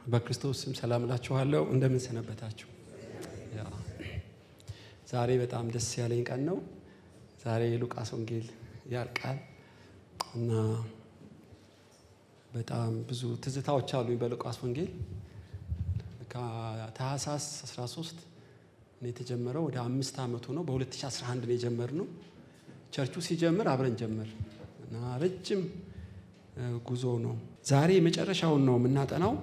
በክርስቶስ ስም ሰላም እላችኋለሁ። እንደምን ሰነበታችሁ? ዛሬ በጣም ደስ ያለኝ ቀን ነው። ዛሬ የሉቃስ ወንጌል ያልቃል እና በጣም ብዙ ትዝታዎች አሉኝ በሉቃስ ወንጌል ከታህሳስ 13 ነው የተጀመረው። ወደ አምስት ዓመቱ ነው። በ2011 ነው የጀመርነው። ቸርቹ ሲጀምር አብረን ጀመር እና ረጅም ጉዞ ነው። ዛሬ የመጨረሻውን ነው የምናጠናው።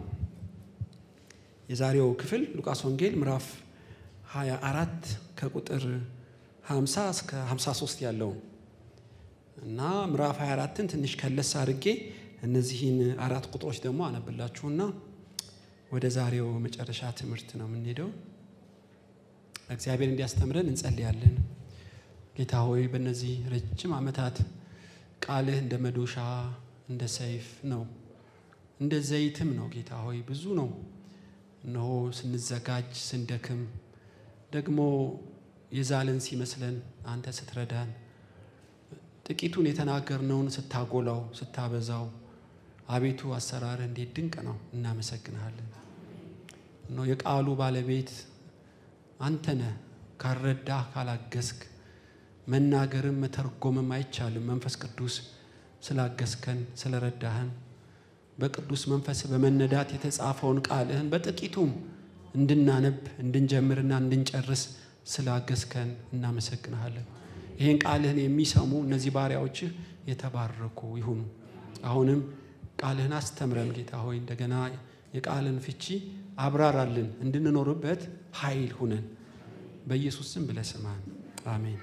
የዛሬው ክፍል ሉቃስ ወንጌል ምዕራፍ 24 ከቁጥር 50 እስከ 53 ያለው እና ምዕራፍ 24ን ትንሽ ከለስ አድርጌ እነዚህን አራት ቁጥሮች ደግሞ አነብላችሁና ወደ ዛሬው መጨረሻ ትምህርት ነው የምንሄደው። እግዚአብሔር እንዲያስተምረን እንጸልያለን። ጌታ ሆይ በእነዚህ ረጅም ዓመታት ቃልህ እንደ መዶሻ እንደ ሰይፍ ነው፣ እንደ ዘይትም ነው። ጌታ ሆይ ብዙ ነው። እነሆ ስንዘጋጅ ስንደክም ደግሞ የዛልን ሲመስለን አንተ ስትረዳን ጥቂቱን የተናገርነውን ስታጎላው ስታበዛው አቤቱ አሰራርህ እንዴት ድንቅ ነው። እናመሰግንሃለን። እነሆ የቃሉ ባለቤት አንተ ነህ። ካልረዳህ ካላገዝክ መናገርም መተርጎምም አይቻልም። መንፈስ ቅዱስ ስላገዝከን ስለረዳህን በቅዱስ መንፈስ በመነዳት የተጻፈውን ቃልህን በጥቂቱም እንድናነብ እንድንጀምርና እንድንጨርስ ስላገዝከን እናመሰግንሃለን። ይህን ቃልህን የሚሰሙ እነዚህ ባሪያዎችህ የተባረኩ ይሁኑ። አሁንም ቃልህን አስተምረን ጌታ ሆይ እንደገና የቃልን ፍቺ አብራራልን፣ እንድንኖርበት ኃይል ሁነን በኢየሱስ ስም ብለህ ስማን። አሜን።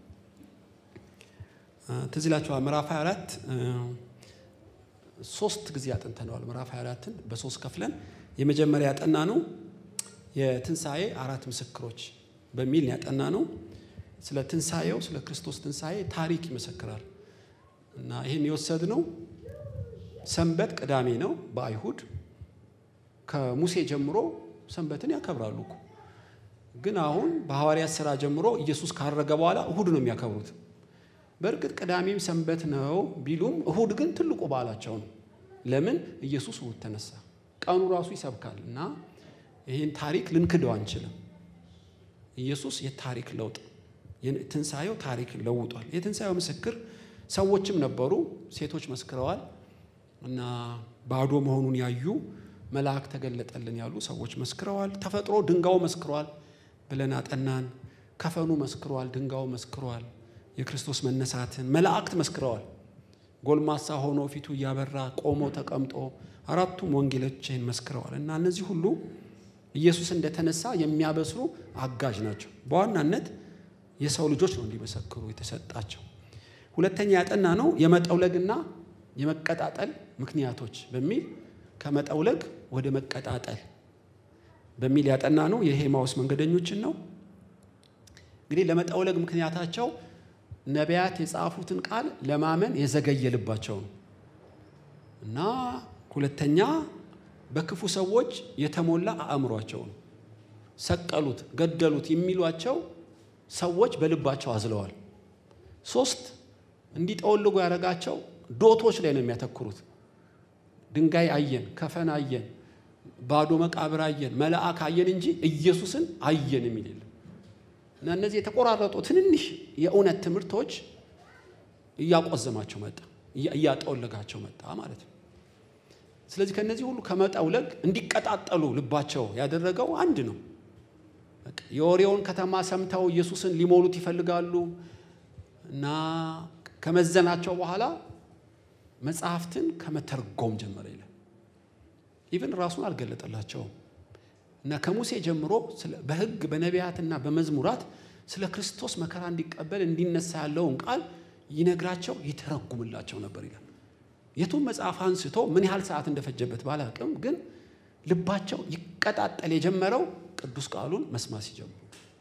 ትዝ ይላችኋል ምዕራፍ 24 ሶስት ጊዜ አጥንተነዋል። ምዕራፍ 24ን በሶስት ከፍለን የመጀመሪያ ያጠና ነው የትንሣኤ አራት ምስክሮች በሚል ያጠና ነው። ስለ ትንሣኤው ስለ ክርስቶስ ትንሣኤ ታሪክ ይመሰክራል እና ይህን የወሰድነው ሰንበት ቅዳሜ ነው በአይሁድ ከሙሴ ጀምሮ ሰንበትን ያከብራሉ እኮ ግን አሁን በሐዋርያት ሥራ ጀምሮ ኢየሱስ ካረገ በኋላ እሁድ ነው የሚያከብሩት። በእርግጥ ቅዳሜም ሰንበት ነው ቢሉም እሁድ ግን ትልቁ በዓላቸው ነው። ለምን? ኢየሱስ እሁድ ተነሳ። ቀኑ ራሱ ይሰብካል እና ይህን ታሪክ ልንክደው አንችልም። ኢየሱስ የታሪክ ለውጥ ትንሣኤው ታሪክ ለውጧል። የትንሣኤው ምስክር ሰዎችም ነበሩ፣ ሴቶች መስክረዋል እና ባዶ መሆኑን ያዩ መልአክ ተገለጠልን ያሉ ሰዎች መስክረዋል። ተፈጥሮ ድንጋዩ መስክሯል ብለን አጠናን። ከፈኑ መስክሯል፣ ድንጋዩ መስክሯል። የክርስቶስ መነሳትን መላእክት መስክረዋል። ጎልማሳ ሆኖ ፊቱ እያበራ ቆሞ ተቀምጦ አራቱም ወንጌሎችን መስክረዋል እና እነዚህ ሁሉ ኢየሱስ እንደተነሳ የሚያበስሩ አጋዥ ናቸው። በዋናነት የሰው ልጆች ነው እንዲመሰክሩ የተሰጣቸው። ሁለተኛ ያጠና ነው የመጠውለግና የመቀጣጠል ምክንያቶች በሚል ከመጠውለግ ወደ መቀጣጠል በሚል ያጠና ነው የሄማውስ መንገደኞችን ነው። እንግዲህ ለመጠውለግ ምክንያታቸው ነቢያት የጻፉትን ቃል ለማመን የዘገየ ልባቸው ነው እና ሁለተኛ በክፉ ሰዎች የተሞላ አእምሯቸው ነው። ሰቀሉት፣ ገደሉት የሚሏቸው ሰዎች በልባቸው አዝለዋል። ሶስት እንዲጠወልጉ ያደረጋቸው ዶቶች ላይ ነው የሚያተኩሩት። ድንጋይ አየን፣ ከፈን አየን፣ ባዶ መቃብር አየን፣ መልአክ አየን እንጂ ኢየሱስን አየን የሚል የለም። እና እነዚህ የተቆራረጡ ትንንሽ የእውነት ትምህርቶች እያቆዘማቸው መጣ፣ እያጠወለጋቸው መጣ ማለት ነው። ስለዚህ ከነዚህ ሁሉ ከመጠውለግ እንዲቀጣጠሉ ልባቸው ያደረገው አንድ ነው። የወሬውን ከተማ ሰምተው ኢየሱስን ሊሞሉት ይፈልጋሉ እና ከመዘናቸው በኋላ መጽሐፍትን ከመተርጎም ጀመረ ይላል። ኢቭን ራሱን አልገለጠላቸውም እና ከሙሴ ጀምሮ በሕግ በነቢያትና በመዝሙራት ስለ ክርስቶስ መከራ እንዲቀበል እንዲነሳ ያለውን ቃል ይነግራቸው ይተረጉምላቸው ነበር ይላል። የቱም መጽሐፍ አንስቶ ምን ያህል ሰዓት እንደፈጀበት ባላቅም፣ ግን ልባቸው ይቀጣጠል የጀመረው ቅዱስ ቃሉን መስማት ሲጀምሩ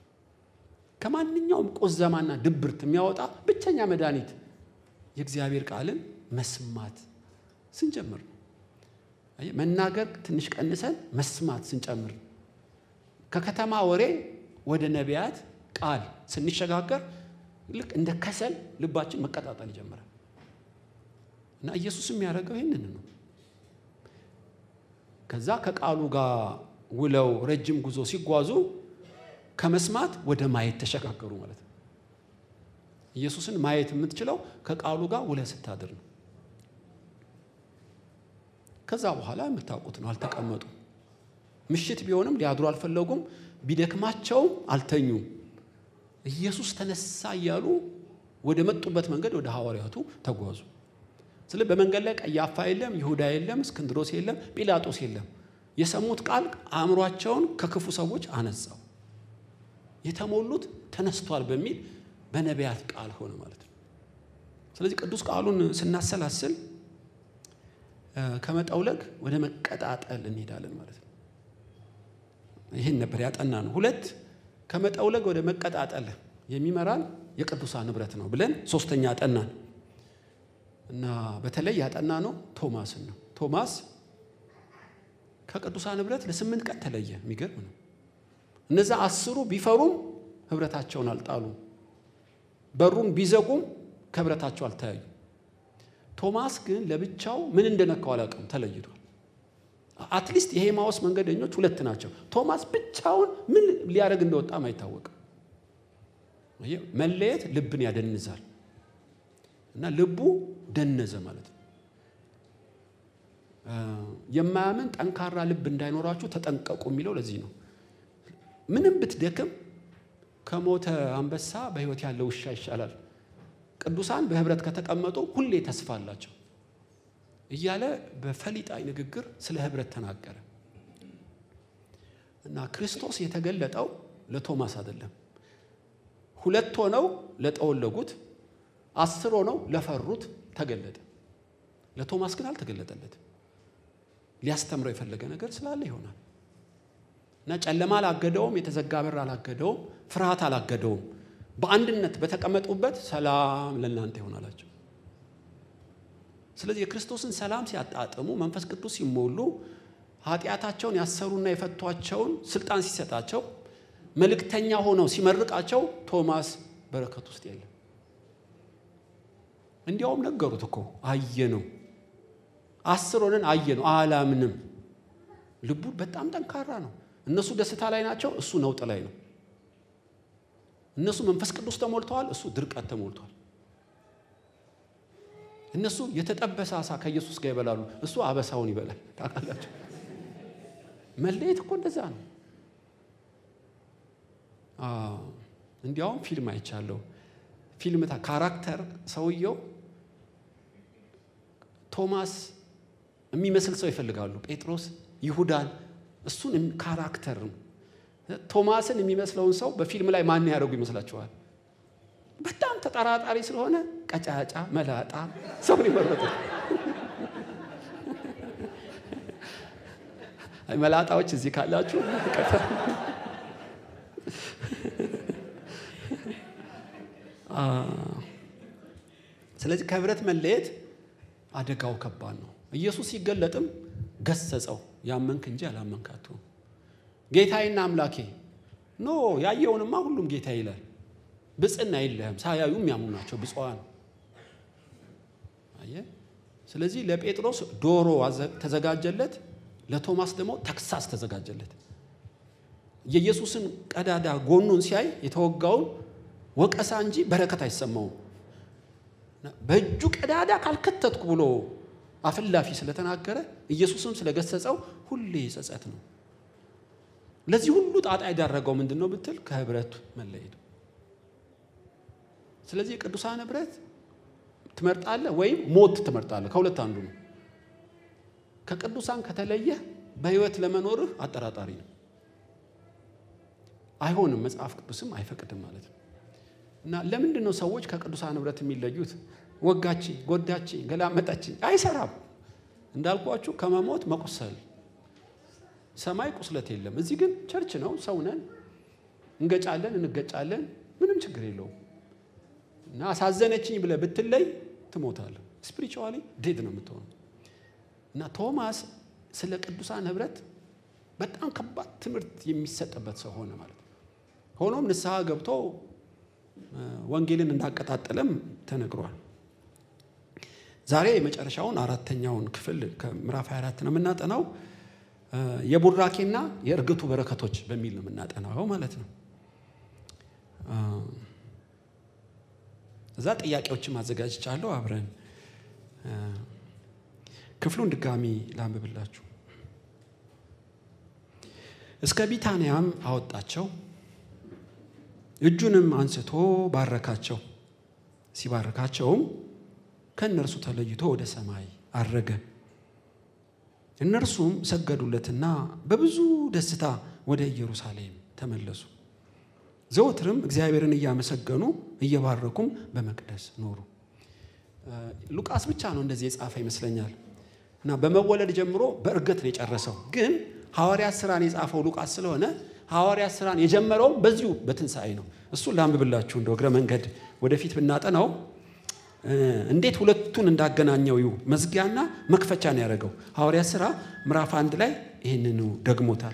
ከማንኛውም ቁዘማና ድብርት የሚያወጣ ብቸኛ መድኃኒት የእግዚአብሔር ቃልን መስማት ስንጀምር ነው። መናገር ትንሽ ቀንሰን መስማት ስንጨምር ከከተማ ወሬ ወደ ነቢያት ቃል ስንሸጋገር ልክ እንደ ከሰል ልባችን መቀጣጠል ይጀምራል። እና ኢየሱስ የሚያደርገው ይህንን ነው። ከዛ ከቃሉ ጋር ውለው ረጅም ጉዞ ሲጓዙ ከመስማት ወደ ማየት ተሸጋገሩ ማለት ነው። ኢየሱስን ማየት የምትችለው ከቃሉ ጋር ውለህ ስታድር ነው። ከዛ በኋላ የምታውቁት ነው። አልተቀመጡ ምሽት ቢሆንም ሊያድሩ አልፈለጉም። ቢደክማቸውም አልተኙም። ኢየሱስ ተነሳ እያሉ ወደ መጡበት መንገድ ወደ ሐዋርያቱ ተጓዙ። ስለ በመንገድ ላይ ቀያፋ የለም፣ ይሁዳ የለም፣ እስክንድሮስ የለም፣ ጲላጦስ የለም። የሰሙት ቃል አእምሯቸውን ከክፉ ሰዎች አነጻው። የተሞሉት ተነስቷል በሚል በነቢያት ቃል ሆነ ማለት ነው። ስለዚህ ቅዱስ ቃሉን ስናሰላስል ከመጠውለግ ወደ መቀጣጠል እንሄዳለን ማለት ነው። ይህን ነበር ያጠና ነው። ሁለት ከመጠውለግ ወደ መቀጣጠል የሚመራን የቅዱሳን ንብረት ነው ብለን ሶስተኛ አጠናን እና በተለይ ያጠና ነው ቶማስን ነው። ቶማስ ከቅዱሳን ንብረት ለስምንት ቀን ተለየ። የሚገርም ነው። እነዛ አስሩ ቢፈሩም ህብረታቸውን አልጣሉም። በሩን ቢዘጉም ከህብረታቸው አልተያዩ። ቶማስ ግን ለብቻው ምን እንደነካው አላውቅም፣ ተለይቷል። አትሊስት የሄማዎስ መንገደኞች ሁለት ናቸው። ቶማስ ብቻውን ምን ሊያደርግ እንደወጣም አይታወቅም። መለየት ልብን ያደንዛል እና ልቡ ደነዘ ማለት ነው። የማያምን ጠንካራ ልብ እንዳይኖራችሁ ተጠንቀቁ የሚለው ለዚህ ነው። ምንም ብትደክም ከሞተ አንበሳ በሕይወት ያለ ውሻ ይሻላል። ቅዱሳን በህብረት ከተቀመጡ ሁሌ ተስፋ አላቸው እያለ በፈሊጣዊ ንግግር ስለ ህብረት ተናገረ እና ክርስቶስ የተገለጠው ለቶማስ አይደለም። ሁለት ሆነው ለጠወለጉት፣ አስር ሆነው ለፈሩት ተገለጠ። ለቶማስ ግን አልተገለጠለትም። ሊያስተምረው የፈለገ ነገር ስላለ ይሆናል እና ጨለማ አላገደውም፣ የተዘጋ በር አላገደውም፣ ፍርሃት አላገደውም። በአንድነት በተቀመጡበት ሰላም ለእናንተ ይሆናላቸው። ስለዚህ የክርስቶስን ሰላም ሲያጣጥሙ መንፈስ ቅዱስ ሲሞሉ ኃጢአታቸውን ያሰሩና የፈቷቸውን ስልጣን ሲሰጣቸው መልእክተኛ ሆነው ሲመርቃቸው ቶማስ በረከት ውስጥ የለም። እንዲያውም ነገሩት እኮ አየነው፣ አስር ሆነን አየነው፣ አላምንም። ልቡ በጣም ጠንካራ ነው። እነሱ ደስታ ላይ ናቸው፣ እሱ ነውጥ ላይ ነው። እነሱ መንፈስ ቅዱስ ተሞልተዋል፣ እሱ ድርቀት ተሞልቷል። እነሱ የተጠበሰ አሳ ከኢየሱስ ጋር ይበላሉ፣ እሱ አበሳውን ይበላል። ታውቃላችሁ፣ መለየት እኮ እንደዛ ነው። እንዲያውም ፊልም አይቻለሁ። ፊልም ካራክተር ሰውየው ቶማስ የሚመስል ሰው ይፈልጋሉ። ጴጥሮስ፣ ይሁዳን እሱን ካራክተር ነው። ቶማስን የሚመስለውን ሰው በፊልም ላይ ማን ያደርጉ ይመስላችኋል? በጣም ተጠራጣሪ ስለሆነ ቀጫጫ፣ መላጣ ሰውን ይመረጡ። መላጣዎች እዚህ ካላችሁ ስለዚህ ከህብረት መለየት አደጋው ከባድ ነው። ኢየሱስ ሲገለጥም ገሰጸው፣ ያመንክ እንጂ ያላመንክ አትሁን። ጌታዬና አምላኬ ኖ ያየውንማ ሁሉም ጌታ ይላል። ብፅና የለህም ሳያዩ የሚያምኑ ናቸው ብፁዓን። አየህ። ስለዚህ ለጴጥሮስ ዶሮ ተዘጋጀለት፣ ለቶማስ ደግሞ ተክሳስ ተዘጋጀለት። የኢየሱስን ቀዳዳ ጎኑን ሲያይ የተወጋውን ወቀሳ እንጂ በረከት አይሰማውም። በእጁ ቀዳዳ ካልከተትኩ ብሎ አፍላፊ ስለተናገረ ኢየሱስም ስለገሰጸው ሁሌ ጸጸት ነው። ለዚህ ሁሉ ጣጣ የዳረገው ምንድን ነው ብትል ከህብረቱ መለየቱ። ስለዚህ የቅዱሳን ህብረት ትመርጣለህ ወይም ሞት ትመርጣለህ። ከሁለት አንዱ ነው። ከቅዱሳን ከተለየህ በህይወት ለመኖርህ አጠራጣሪ ነው። አይሆንም፣ መጽሐፍ ቅዱስም አይፈቅድም ማለት ነው። እና ለምንድን ነው ሰዎች ከቅዱሳን ህብረት የሚለዩት? ወጋችኝ፣ ጎዳችኝ፣ ገላመጠችኝ፣ አይሰራም። እንዳልኳችሁ ከመሞት መቁሰል ሰማይ ቁስለት የለም። እዚህ ግን ቸርች ነው፣ ሰው ነን፣ እንገጫለን፣ እንገጫለን፣ ምንም ችግር የለውም። እና አሳዘነችኝ ብለህ ብትለይ ትሞታለህ። ስፒሪቹዋሊ ዴድ ነው የምትሆነው። እና ቶማስ ስለ ቅዱሳን ህብረት በጣም ከባድ ትምህርት የሚሰጥበት ሰው ሆነ ማለት ነው። ሆኖም ንስሐ ገብቶ ወንጌልን እንዳቀጣጠለም ተነግሯል። ዛሬ የመጨረሻውን አራተኛውን ክፍል ከምዕራፍ 24 ነው የምናጠናው። የቡራኬና የእርግቱ በረከቶች በሚል ነው የምናጠናው ማለት ነው። እዛ ጥያቄዎችን ማዘጋጅቻለሁ። አብረን ክፍሉን ድጋሚ ላንብብላችሁ። እስከ ቢታንያም አወጣቸው፣ እጁንም አንስቶ ባረካቸው። ሲባርካቸውም ከእነርሱ ተለይቶ ወደ ሰማይ አረገ። እነርሱም ሰገዱለትና በብዙ ደስታ ወደ ኢየሩሳሌም ተመለሱ። ዘወትርም እግዚአብሔርን እያመሰገኑ እየባረኩም በመቅደስ ኖሩ። ሉቃስ ብቻ ነው እንደዚህ የጻፈ ይመስለኛል። እና በመወለድ ጀምሮ በእርገት ነው የጨረሰው። ግን ሐዋርያት ስራን የጻፈው ሉቃስ ስለሆነ ሐዋርያት ስራን የጀመረውም በዚሁ በትንሣኤ ነው። እሱን ላንብብላችሁ እንደ እግረ መንገድ ወደፊት ብናጠናው እንዴት ሁለቱን እንዳገናኘው ይሁ መዝጊያና መክፈቻ ነው ያደረገው። ሐዋርያት ሥራ ምዕራፍ አንድ ላይ ይህንኑ ደግሞታል።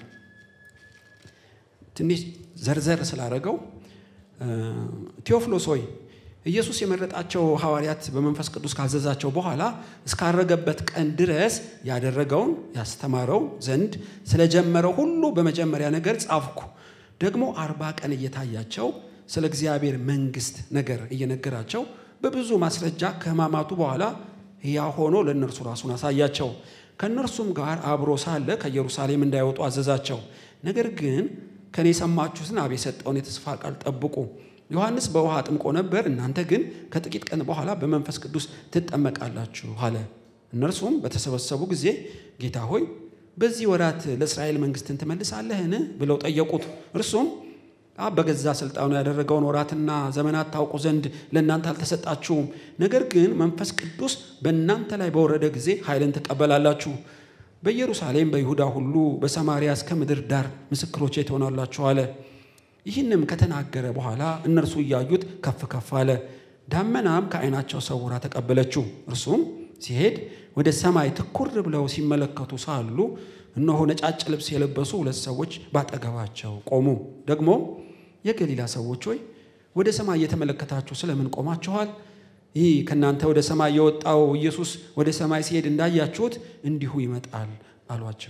ትንሽ ዘርዘር ስላደረገው ቴዎፍሎስ ሆይ ኢየሱስ የመረጣቸው ሐዋርያት በመንፈስ ቅዱስ ካዘዛቸው በኋላ እስካረገበት ቀን ድረስ ያደረገውን ያስተማረው ዘንድ ስለጀመረው ሁሉ በመጀመሪያ ነገር ጻፍኩ። ደግሞ አርባ ቀን እየታያቸው ስለ እግዚአብሔር መንግሥት ነገር እየነገራቸው በብዙ ማስረጃ ከሕማማቱ በኋላ ሕያው ሆኖ ለእነርሱ ራሱን አሳያቸው። ከእነርሱም ጋር አብሮ ሳለ ከኢየሩሳሌም እንዳይወጡ አዘዛቸው። ነገር ግን ከእኔ የሰማችሁትን አብ የሰጠውን የተስፋ ቃል ጠብቁ። ዮሐንስ በውሃ አጥምቆ ነበር፣ እናንተ ግን ከጥቂት ቀን በኋላ በመንፈስ ቅዱስ ትጠመቃላችሁ አለ። እነርሱም በተሰበሰቡ ጊዜ ጌታ ሆይ በዚህ ወራት ለእስራኤል መንግሥትን ትመልሳለህን? ብለው ጠየቁት። እርሱም አብ በገዛ ስልጣኑ ያደረገውን ወራትና ዘመናት ታውቁ ዘንድ ለእናንተ አልተሰጣችሁም። ነገር ግን መንፈስ ቅዱስ በእናንተ ላይ በወረደ ጊዜ ኃይልን ትቀበላላችሁ። በኢየሩሳሌም፣ በይሁዳ ሁሉ፣ በሰማርያ እስከ ምድር ዳር ምስክሮቼ ትሆናላችሁ አለ። ይህንም ከተናገረ በኋላ እነርሱ እያዩት ከፍ ከፍ አለ። ዳመናም ከዓይናቸው ሰውራ ተቀበለችው። እርሱም ሲሄድ ወደ ሰማይ ትኩር ብለው ሲመለከቱ ሳሉ እነሆ ነጫጭ ልብስ የለበሱ ሁለት ሰዎች ባጠገባቸው ቆሙ። ደግሞ የገሊላ ሰዎች ሆይ ወደ ሰማይ እየተመለከታችሁ ስለምን ቆማችኋል? ይህ ከእናንተ ወደ ሰማይ የወጣው ኢየሱስ ወደ ሰማይ ሲሄድ እንዳያችሁት እንዲሁ ይመጣል አሏቸው።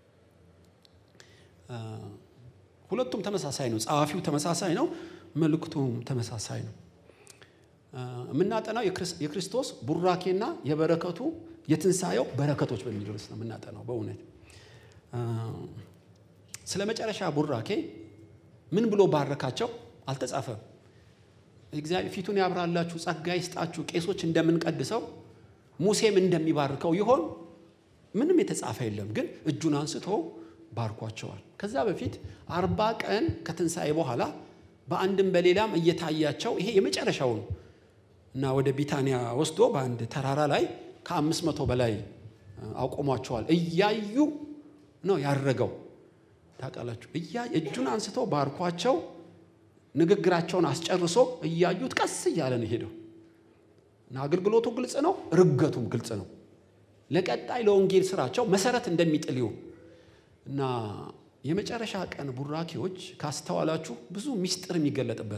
ሁለቱም ተመሳሳይ ነው። ጸሐፊው ተመሳሳይ ነው። መልእክቱም ተመሳሳይ ነው። የምናጠናው የክርስቶስ ቡራኬና የበረከቱ የትንሣኤው በረከቶች በሚል ርዕስ ነው የምናጠናው። በእውነት ስለ መጨረሻ ቡራኬ ምን ብሎ ባረካቸው አልተጻፈም። እግዚአብሔር ፊቱን ያብራላችሁ፣ ጸጋ ይስጣችሁ፣ ቄሶች እንደምንቀድሰው ሙሴም እንደሚባርከው ይሆን ምንም የተጻፈ የለም። ግን እጁን አንስቶ ባርኳቸዋል። ከዛ በፊት አርባ ቀን ከትንሣኤ በኋላ በአንድም በሌላም እየታያቸው ይሄ የመጨረሻው ነው እና ወደ ቢታንያ ወስዶ በአንድ ተራራ ላይ ከአምስት መቶ በላይ አቆሟቸዋል። እያዩ ነው ያረገው። ታውቃላችሁ፣ እጁን አንስቶ ባርኳቸው ንግግራቸውን አስጨርሶ እያዩት ቀስ እያለ ነው ሄደው እና አገልግሎቱ ግልጽ ነው፣ ርገቱም ግልጽ ነው። ለቀጣይ ለወንጌል ስራቸው መሰረት እንደሚጥል ይሁን እና የመጨረሻ ቀን ቡራኬዎች ካስተዋላችሁ ብዙ ሚስጥር የሚገለጥበት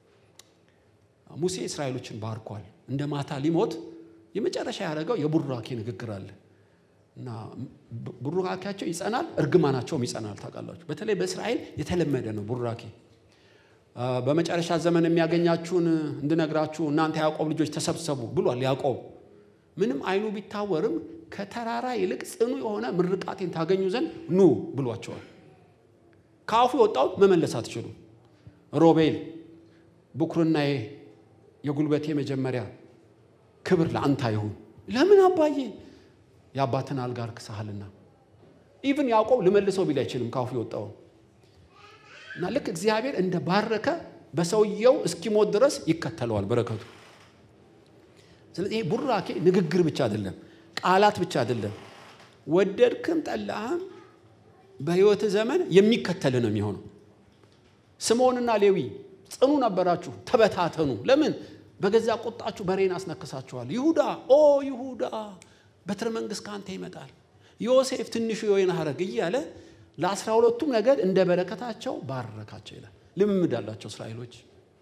ሙሴ እስራኤሎችን ባርኳል። እንደ ማታ ሊሞት የመጨረሻ ያደረገው የቡራኬ ንግግር አለ እና ቡራኬያቸው ይጸናል፣ እርግማናቸውም ይጸናል። ታውቃላችሁ፣ በተለይ በእስራኤል የተለመደ ነው ቡራኬ። በመጨረሻ ዘመን የሚያገኛችሁን እንድነግራችሁ እናንተ ያዕቆብ ልጆች ተሰብሰቡ ብሏል ያዕቆብ። ምንም አይኑ ቢታወርም ከተራራ ይልቅ ጽኑ የሆነ ምርቃቴን ታገኙ ዘንድ ኑ ብሏቸዋል። ከአፉ የወጣውን መመለስ አትችሉም። ሮቤል ብኩርናዬ፣ የጉልበቴ መጀመሪያ ክብር ለአንተ ይሁን። ለምን አባዬ? የአባትን አልጋ አርክሰሃልና። ኢቭን ያዕቆብ ልመልሰው ቢል አይችልም ከአፉ የወጣውን እና ልክ እግዚአብሔር እንደ ባረከ በሰውየው እስኪሞት ድረስ ይከተለዋል በረከቱ። ስለዚህ ይሄ ቡራኬ ንግግር ብቻ አይደለም፣ ቃላት ብቻ አይደለም። ወደድክም ጠላህም በሕይወት ዘመን የሚከተል ነው የሚሆነው። ስምዖንና ሌዊ ጽኑ ነበራችሁ፣ ተበታተኑ። ለምን? በገዛ ቁጣችሁ በሬን አስነክሳችኋል። ይሁዳ ኦ ይሁዳ በትረ መንግሥት ከአንተ ይመጣል። ዮሴፍ ትንሹ የወይን ሐረግ እያለ ለአስራ ሁለቱም ነገድ እንደ በረከታቸው ባረካቸው ይላል። ልምምድ አላቸው እስራኤሎች።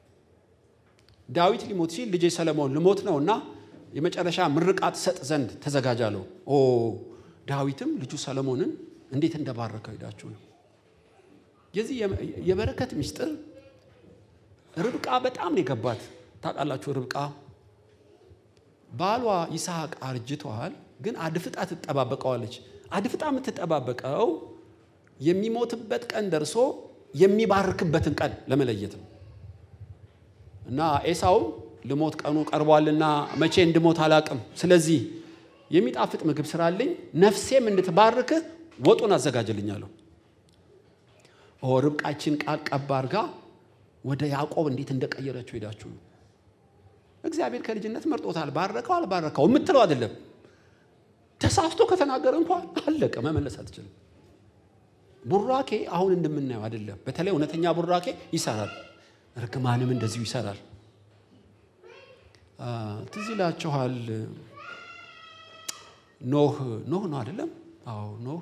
ዳዊት ሊሞት ሲል ልጄ ሰለሞን ልሞት ነው እና የመጨረሻ ምርቃት ሰጥ ዘንድ ተዘጋጃለሁ። ኦ ዳዊትም ልጁ ሰለሞንን እንዴት እንደባረከው ሄዳችሁ ነው። የዚህ የበረከት ምስጢር ርብቃ በጣም ነው የገባት። ታውቃላችሁ ርብቃ ባሏ ይስሐቅ አርጅተዋል፣ ግን አድፍጣ ትጠባበቀዋለች። አድፍጣ የምትጠባበቀው የሚሞትበት ቀን ደርሶ የሚባርክበትን ቀን ለመለየት ነው። እና ኤሳውም ልሞት ቀኑ ቀርቧልና መቼ እንድሞት አላቅም፣ ስለዚህ የሚጣፍጥ ምግብ ስራልኝ፣ ነፍሴም እንድትባርክህ ወጡን አዘጋጅልኛለሁ። ኦ ርብቃችን ቃል ቀባ አድርጋ ወደ ያዕቆብ እንዴት እንደቀየረችው ሄዳችሁ ነው። እግዚአብሔር ከልጅነት መርጦታል። ባረከው አልባረከው የምትለው አይደለም። ተሳስቶ ከተናገረ እንኳን አለቀ፣ መመለስ አትችልም። ቡራኬ አሁን እንደምናየው አይደለም። በተለይ እውነተኛ ቡራኬ ይሰራል፣ ርግማንም እንደዚሁ ይሰራል። ትዝ ይላችኋል ኖህ ኖህ ነው አይደለም? አዎ ኖህ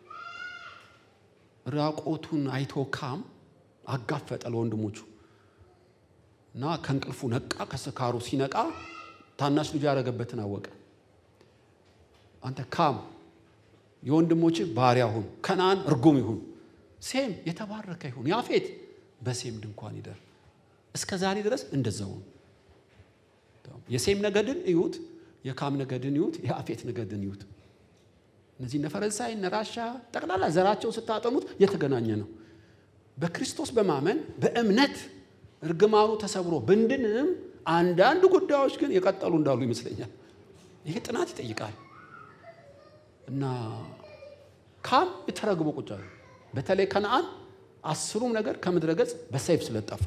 ራቆቱን አይቶ ካም አጋፈጠ ለወንድሞቹ እና ከእንቅልፉ ነቃ። ከስካሩ ሲነቃ ታናሽ ልጁ ያደረገበትን አወቀ። አንተ ካም የወንድሞች ባሪያ ሁን፣ ከነአን እርጉም ይሁን፣ ሴም የተባረከ ይሁን፣ ያፌት በሴም ድንኳን ይደር። እስከ ዛሬ ድረስ እንደዛው ነው። የሴም ነገድን እዩት፣ የካም ነገድን እዩት፣ የአፌት ነገድን እዩት። እነዚህ እነ ፈረንሳይ እነ ራሻ ጠቅላላ ዘራቸውን ስታጠኑት የተገናኘ ነው። በክርስቶስ በማመን በእምነት እርግማኑ ተሰብሮ ብንድንም አንዳንድ ጉዳዮች ግን የቀጠሉ እንዳሉ ይመስለኛል። ይሄ ጥናት ይጠይቃል። እና ካም የተረግቦ ቁጭ አለ። በተለይ ከነአን አስሩም ነገር ከምድረ ገጽ በሰይፍ ስለጠፋ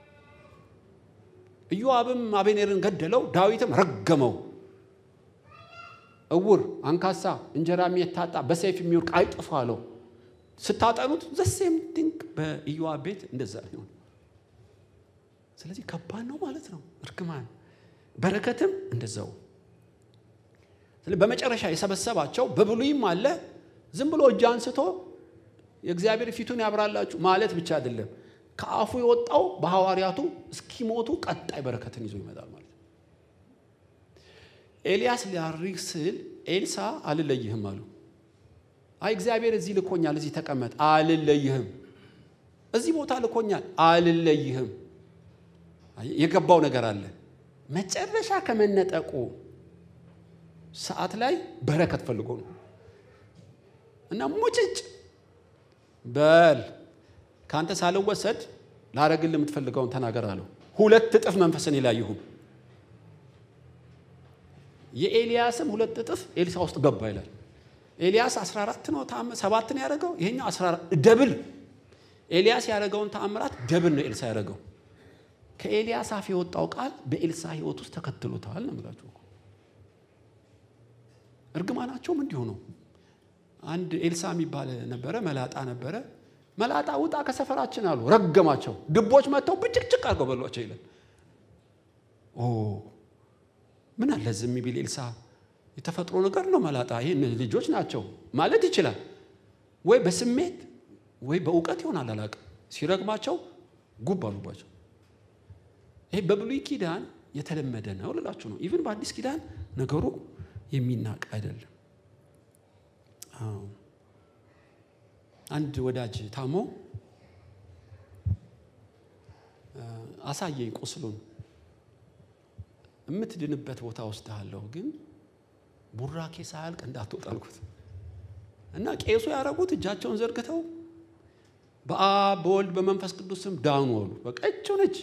ኢዮአብም አቤኔርን ገደለው፣ ዳዊትም ረገመው። እውር፣ አንካሳ፣ እንጀራ የሚታጣ በሰይፍ የሚወድቅ አይጥፋ አለው። ስታጠኑት ዘሴም ድንቅ በኢዮአብ ቤት እንደዛ ይሆን። ስለዚህ ከባድ ነው ማለት ነው እርግማን። በረከትም እንደዛው። ስለዚህ በመጨረሻ የሰበሰባቸው በብሉይም አለ ዝም ብሎ እጅ አንስቶ የእግዚአብሔር ፊቱን ያብራላችሁ ማለት ብቻ አይደለም። ከአፉ የወጣው በሐዋርያቱ እስኪሞቱ ቀጣይ በረከትን ይዞ ይመጣል ማለት ነው። ኤልያስ ሊያርግ ስል ኤልሳ አልለይህም አሉ። አይ እግዚአብሔር እዚህ ልኮኛል፣ እዚህ ተቀመጥ፣ አልለይህም። እዚህ ቦታ ልኮኛል፣ አልለይህም። የገባው ነገር አለ። መጨረሻ ከመነጠቁ ሰዓት ላይ በረከት ፈልጎ ነው እና ሙጭጭ በል ከአንተ ሳልወሰድ ላረግል የምትፈልገውን ተናገር አለው። ሁለት እጥፍ መንፈስን ላይ ይሁን። የኤልያስም ሁለት እጥፍ ኤልሳ ውስጥ ገባ ይላል። ኤልያስ 14 ነው ሰባት ነው ያደረገው። ይሄኛው 14 ደብል። ኤልያስ ያደረገውን ተአምራት ደብል ነው ኤልሳ ያደረገው። ከኤልያስ አፍ የወጣው ቃል በኤልሳ ሕይወት ውስጥ ተከትሎታል ነው የምላችሁ። እርግማናቸውም እንዲሁ ነው። አንድ ኤልሳ የሚባል ነበረ፣ መላጣ ነበረ። መላጣ ውጣ ከሰፈራችን አሉ፣ ረገማቸው። ድቦች መጥተው ብጭቅጭቅ አድርገው በሏቸው ይላል። ኦ ምን አለ ዝም ቢል ኤልሳ የተፈጥሮ ነገር ነው። መላጣ ይሄ ልጆች ናቸው ማለት ይችላል ወይ በስሜት ወይ በእውቀት ይሆናል አላውቅም። ሲረግማቸው ጉብ አሉባቸው። ይሄ በብሉይ ኪዳን የተለመደ ነው ልላችሁ ነው። ኢቭን በአዲስ ኪዳን ነገሩ የሚናቅ አይደለም። አንድ ወዳጅ ታሞ አሳየኝ ቁስሉን የምትድንበት ቦታ ወስድሃለሁ፣ ግን ቡራኬ ሳያልቅ እንዳትወጣ አልኩት እና ቄሱ ያደረጉት እጃቸውን ዘርግተው በአብ በወልድ በመንፈስ ቅዱስ ስም ዳኑ አሉ። በቃ እቸው ነች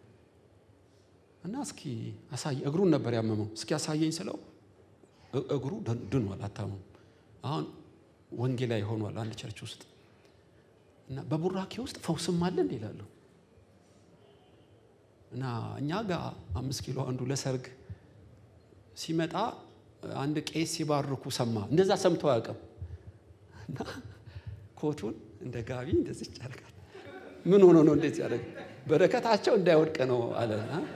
እና እስኪ አሳየ እግሩን ነበር ያመመው። እስኪ አሳየኝ ስለው እግሩ ድኗል፣ አታመም። አሁን ወንጌላዊ ሆኗል አንድ ቸርች ውስጥ እና በቡራኬ ውስጥ ፈውስም አለ እንዴ ይላሉ። እና እኛ ጋር አምስት ኪሎ አንዱ ለሰርግ ሲመጣ አንድ ቄስ ሲባርኩ ሰማ። እንደዛ ሰምቶ አያውቅም። እና ኮቱን እንደ ጋቢ እንደዚህ ያደርጋል። ምን ሆኖ ነው እንደዚህ ያደርግ? በረከታቸው እንዳይወድቅ ነው አለ።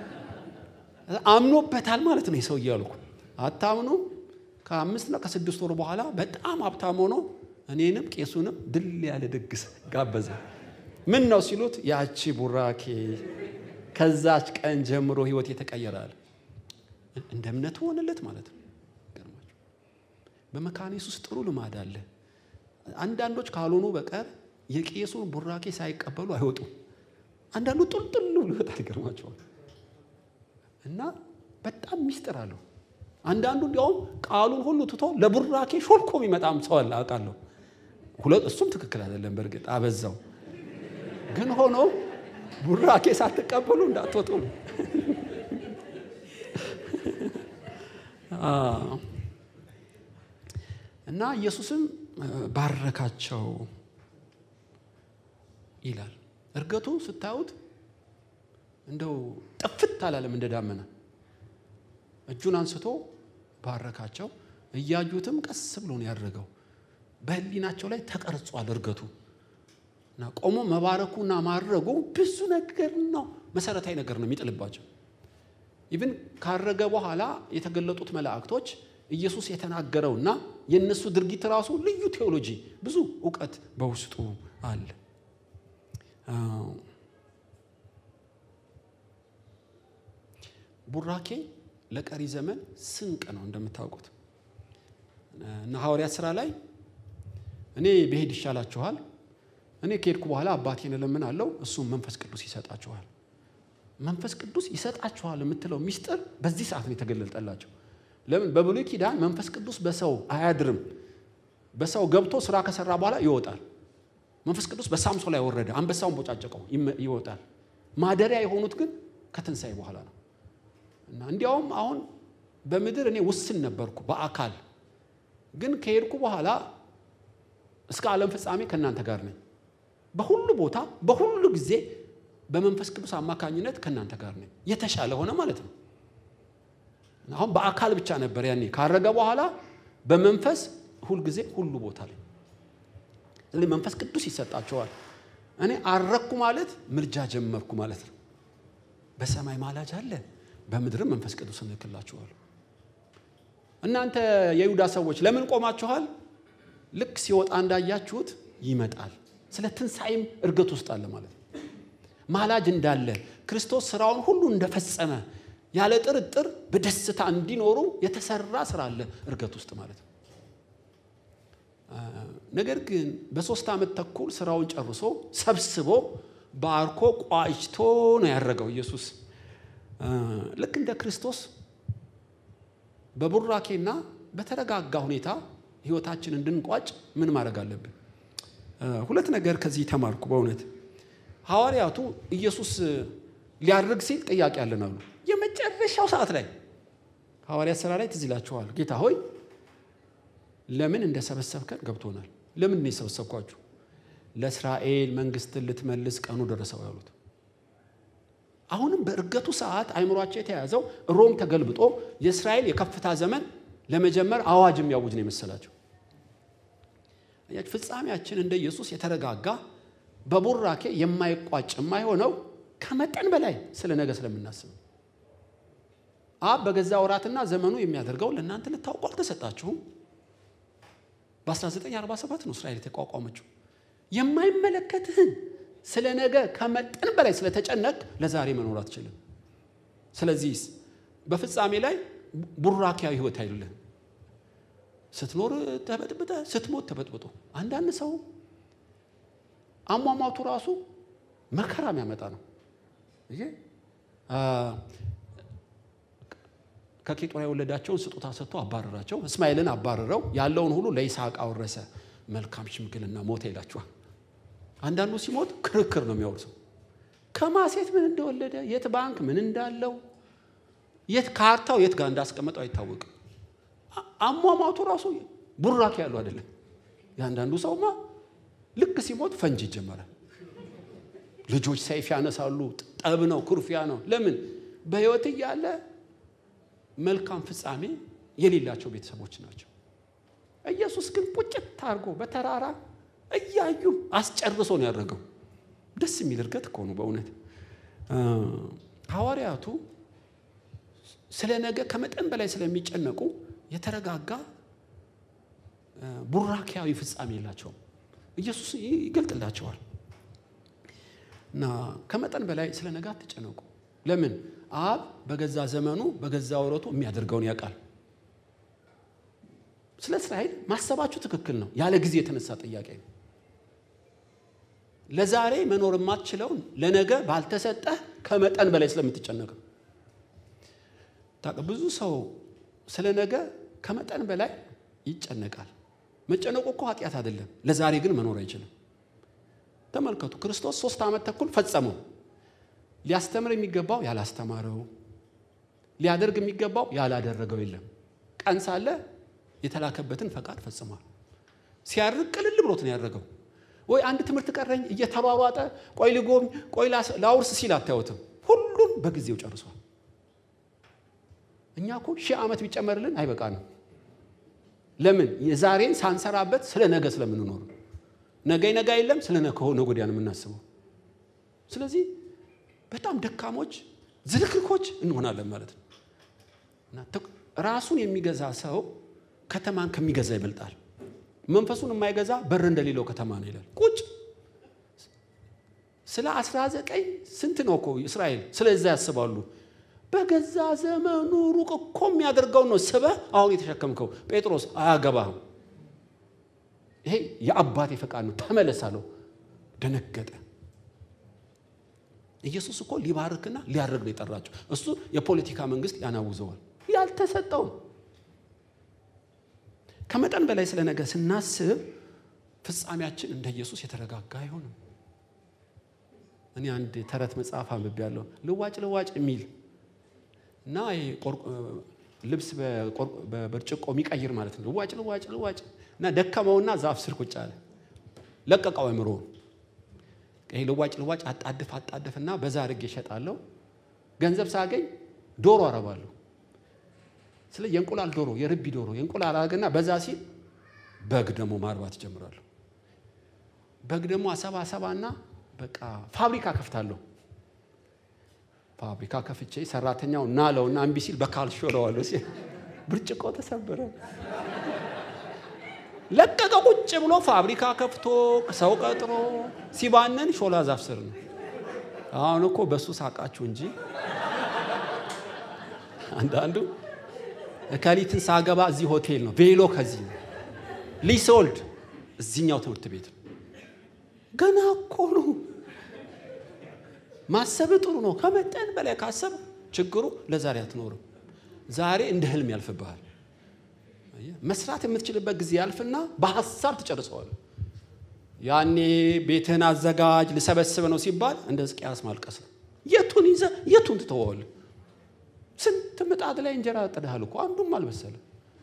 አምኖበታል ማለት ነው የሰው እያልኩ አታምኑ። ከአምስት ነው ከስድስት ወር በኋላ በጣም ሀብታም ሆኖ እኔንም ቄሱንም ድል ያለ ድግስ ጋበዘ። ምን ነው ሲሉት ያቺ ቡራኬ ከዛች ቀን ጀምሮ ህይወት የተቀየራል። እንደ እምነቱ ሆነለት ማለት ነው። በመካኒስ ውስጥ ጥሩ ልማድ አለ። አንዳንዶች ካልሆኑ በቀር የቄሱን ቡራኬ ሳይቀበሉ አይወጡም። አንዳንዱ ጡልጡል ብሎ ይወጣል። ይገርማቸዋል። እና በጣም ሚስጥር አለው። አንዳንዱ እንዲያውም ቃሉን ሁሉ ትቶ ለቡራኬ ሾልኮ የሚመጣም ሰው አለ አውቃለሁ። እሱም ትክክል አይደለም። በእርግጥ አበዛው። ግን ሆኖ ቡራኬ ሳትቀበሉ እንዳትወጡ ነው። እና ኢየሱስም ባረካቸው ይላል። እርገቱ ስታዩት እንደው ጥፍት አላለም፣ እንደ ዳመና እጁን አንስቶ ባረካቸው። እያዩትም ቀስ ብሎ ነው ያደረገው። በሕሊናቸው ላይ ተቀርጿል እርገቱ እና ቆሞ መባረኩና ማድረጉ ብዙ ነገር ነው፣ መሰረታዊ ነገር ነው የሚጥልባቸው። ኢቭን ካረገ በኋላ የተገለጡት መላእክቶች ኢየሱስ የተናገረውና የእነሱ ድርጊት ራሱ ልዩ ቴዎሎጂ፣ ብዙ እውቀት በውስጡ አለ። ቡራኬ ለቀሪ ዘመን ስንቅ ነው እንደምታውቁት እና ሐዋርያት ሥራ ላይ እኔ ብሄድ ይሻላችኋል፣ እኔ ከሄድኩ በኋላ አባቴን እለምናለሁ፣ እሱም መንፈስ ቅዱስ ይሰጣችኋል። መንፈስ ቅዱስ ይሰጣችኋል የምትለው ሚስጥር በዚህ ሰዓት ነው የተገለጠላቸው። ለምን? በብሉይ ኪዳን መንፈስ ቅዱስ በሰው አያድርም። በሰው ገብቶ ስራ ከሰራ በኋላ ይወጣል። መንፈስ ቅዱስ በሳምሶን ላይ ወረደ፣ አንበሳውን ቦጫጨቀው፣ ይወጣል። ማደሪያ የሆኑት ግን ከትንሣኤ በኋላ ነው። እና እንዲያውም አሁን በምድር እኔ ውስን ነበርኩ በአካል ግን ከሄድኩ በኋላ እስከ ዓለም ፍጻሜ ከእናንተ ጋር ነኝ። በሁሉ ቦታ በሁሉ ጊዜ በመንፈስ ቅዱስ አማካኝነት ከእናንተ ጋር ነኝ። የተሻለ ሆነ ማለት ነው። አሁን በአካል ብቻ ነበር ያኔ። ካረገ በኋላ በመንፈስ ሁልጊዜ ሁሉ ቦታ ላይ ስለዚህ መንፈስ ቅዱስ ይሰጣቸዋል። እኔ አረግኩ ማለት ምልጃ ጀመርኩ ማለት ነው። በሰማይ ማላጅ አለ፣ በምድርም መንፈስ ቅዱስ እልክላችኋለሁ። እናንተ የይሁዳ ሰዎች ለምን ቆማችኋል? ልክ ሲወጣ እንዳያችሁት ይመጣል። ስለ ትንሣኤም እርገት ውስጥ አለ ማለት ነው። ማላጅ እንዳለ ክርስቶስ ስራውን ሁሉ እንደፈጸመ ያለ ጥርጥር በደስታ እንዲኖሩ የተሰራ ስራ አለ እርገት ውስጥ ማለት ነው። ነገር ግን በሶስት ዓመት ተኩል ስራውን ጨርሶ ሰብስቦ ባርኮ ቋጭቶ ነው ያደረገው ኢየሱስ። ልክ እንደ ክርስቶስ በቡራኬና በተረጋጋ ሁኔታ ህይወታችን እንድንቋጭ ምን ማድረግ አለብን? ሁለት ነገር ከዚህ ተማርኩ። በእውነት ሐዋርያቱ ኢየሱስ ሊያደርግ ሲል ጥያቄ አለን አሉ። የመጨረሻው ሰዓት ላይ ሐዋርያት ሥራ ላይ ትዝ ይላችኋል። ጌታ ሆይ ለምን እንደሰበሰብከን ገብቶናል። ለምን ነው የሰበሰብኳችሁ? ለእስራኤል መንግስትን ልትመልስ ቀኑ ደረሰው ያሉት። አሁንም በእርገቱ ሰዓት አይምሯቸው የተያዘው ሮም ተገልብጦ የእስራኤል የከፍታ ዘመን ለመጀመር አዋጅ የሚያውጅ ነው የመሰላቸው። ፍጻሜያችን እንደ ኢየሱስ የተረጋጋ በቡራኬ የማይቋጭ የማይሆነው ከመጠን በላይ ስለ ነገ ስለምናስብ አብ በገዛ ወራትና ዘመኑ የሚያደርገው ለእናንተ ልታውቁ አልተሰጣችሁም። በ1947 ነው እስራኤል የተቋቋመችው። የማይመለከትህን ስለ ነገ ከመጠን በላይ ስለተጨነቅ ለዛሬ መኖር አትችልም። ስለዚህ በፍጻሜ ላይ ቡራኪያዊ ህይወት አይደለም። ስትኖር ተበጥብጠ፣ ስትሞት ተበጥብጦ። አንዳንድ ሰው አሟሟቱ ራሱ መከራ የሚያመጣ ነው። ከኬጦራ የወለዳቸውን ስጦታ ሰጥቶ አባረራቸው። እስማኤልን አባረረው፣ ያለውን ሁሉ ለይስሐቅ አወረሰ። መልካም ሽምግልና ሞተ ይላችኋል። አንዳንዱ ሲሞት ክርክር ነው የሚያወርሰው። ከማሴት ምን እንደወለደ የት ባንክ ምን እንዳለው የት ካርታው የት ጋር እንዳስቀመጠው አይታወቅም። አሟሟቱ ራሱ ቡራኬ ያለው አይደለም። የአንዳንዱ ሰውማ ልክ ሲሞት ፈንጅ ይጀመራል። ልጆች ሰይፍ ያነሳሉ። ጠብ ነው፣ ኩርፊያ ነው። ለምን በህይወት እያለ መልካም ፍጻሜ የሌላቸው ቤተሰቦች ናቸው። ኢየሱስ ግን ቁጭት አድርጎ በተራራ እያዩ አስጨርሶ ነው ያደረገው። ደስ የሚል እርገት እኮ ነው በእውነት ሐዋርያቱ ስለ ነገ ከመጠን በላይ ስለሚጨነቁ የተረጋጋ ቡራኪያዊ ፍጻሜ የላቸውም። ኢየሱስ ይገልጥላቸዋል እና ከመጠን በላይ ስለ ነገ አትጨነቁ። ለምን? አብ በገዛ ዘመኑ በገዛ ወረቱ የሚያደርገውን ያውቃል። ስለ እስራኤል ማሰባችሁ ትክክል ነው። ያለ ጊዜ የተነሳ ጥያቄ ነው። ለዛሬ መኖር የማትችለውን ለነገ ባልተሰጠህ ከመጠን በላይ ስለምትጨነቅ ነው። ብዙ ሰው ስለ ነገ ከመጠን በላይ ይጨነቃል። መጨነቁ እኮ ኃጢአት አይደለም። ለዛሬ ግን መኖር አይችልም። ተመልከቱ፣ ክርስቶስ ሶስት ዓመት ተኩል ፈጸመው። ሊያስተምር የሚገባው ያላስተማረው፣ ሊያደርግ የሚገባው ያላደረገው የለም። ቀን ሳለ የተላከበትን ፈቃድ ፈጽሟል። ሲያርግ ቅልል ብሎት ነው ያደረገው። ወይ አንድ ትምህርት ቀረኝ እየተሯሯጠ ቆይ ልጎብኝ፣ ቆይ ላውርስ ሲል አታዩትም። ሁሉን በጊዜው ጨርሷል። እኛ እኮ ሺህ ዓመት ቢጨመርልን አይበቃንም። ለምን? የዛሬን ሳንሰራበት ስለ ነገ ስለምንኖር ነገ ነገ የለም ስለ ነገ ወዲያ ነው የምናስበው። ስለዚህ በጣም ደካሞች ዝልክልኮች እንሆናለን ማለት ነው። ራሱን የሚገዛ ሰው ከተማን ከሚገዛ ይበልጣል። መንፈሱን የማይገዛ በር እንደሌለው ከተማ ነው ይላል። ቁጭ ስለ አስራ ዘጠኝ ስንት ነው እኮ እስራኤል ስለዛ ያስባሉ። በገዛ ዘመኑ ሩቅ እኮ የሚያደርገውን ነው ስበህ አሁን የተሸከምከው። ጴጥሮስ አያገባህም፣ ይሄ የአባቴ ፈቃድ ነው ተመለስ አለው። ደነገጠ። ኢየሱስ እኮ ሊባርክና ሊያደርግ ነው የጠራቸው። እሱ የፖለቲካ መንግስት ያናውዘዋል። ያልተሰጠውም ከመጠን በላይ ስለ ነገ ስናስብ ፍጻሜያችን እንደ ኢየሱስ የተረጋጋ አይሆንም። እኔ አንድ ተረት መጽሐፍ አንብቤያለሁ ልዋጭ ልዋጭ የሚል እና ልብስ በብርጭቆ የሚቀይር ማለት ነው። ልዋጭ ልዋጭ ልዋጭ እና ደከመውና ዛፍ ስር ቁጭ አለ። ለቀቀው አእምሮውን። ይሄ ልዋጭ ልዋጭ አጣድፍ አጣድፍ እና በዛ አድርጌ እሸጣለሁ፣ ገንዘብ ሳገኝ ዶሮ አረባለሁ። ስለ የእንቁላል ዶሮ የርቢ ዶሮ የእንቁላል አረግና በዛ ሲል በግ ደግሞ ማርባት ይጀምራለሁ። በግ ደግሞ አሰባ አሰባና በቃ ፋብሪካ ከፍታለሁ። ፋብሪካ ከፍቼ ሰራተኛው ናለውና እምቢ ሲል በካልሾ ለዋለሁ ሲል ብርጭቆ ተሰበረ። ለቀቀ። ቁጭ ብሎ ፋብሪካ ከፍቶ ሰው ቀጥሮ ሲባነን ሾላ ዛፍ ስር ነው። አሁን እኮ በሱ ሳቃችሁ እንጂ አንዳንዱ እከሊትን ሳገባ እዚህ ሆቴል ነው፣ ቬሎ ከዚህ ነው፣ ልጅ ስወልድ እዚህኛው ትምህርት ቤት ነው። ገና እኮ ነው። ማሰብ ጥሩ ነው። ከመጠን በላይ ካሰብ ችግሩ ለዛሬ አትኖርም። ዛሬ እንደ ህልም ያልፍብሃል። መስራት የምትችልበት ጊዜ ያልፍና በሀሳብ ትጨርሰዋል። ያኔ ቤትህን አዘጋጅ ልሰበስብ ነው ሲባል እንደ ሕዝቅያስ ማልቀስ ነው። የቱን ይዘህ የቱን ትተወዋለህ? ስንት ምጣድ ላይ እንጀራ ጥደሃል እኮ አንዱም አልበሰለም።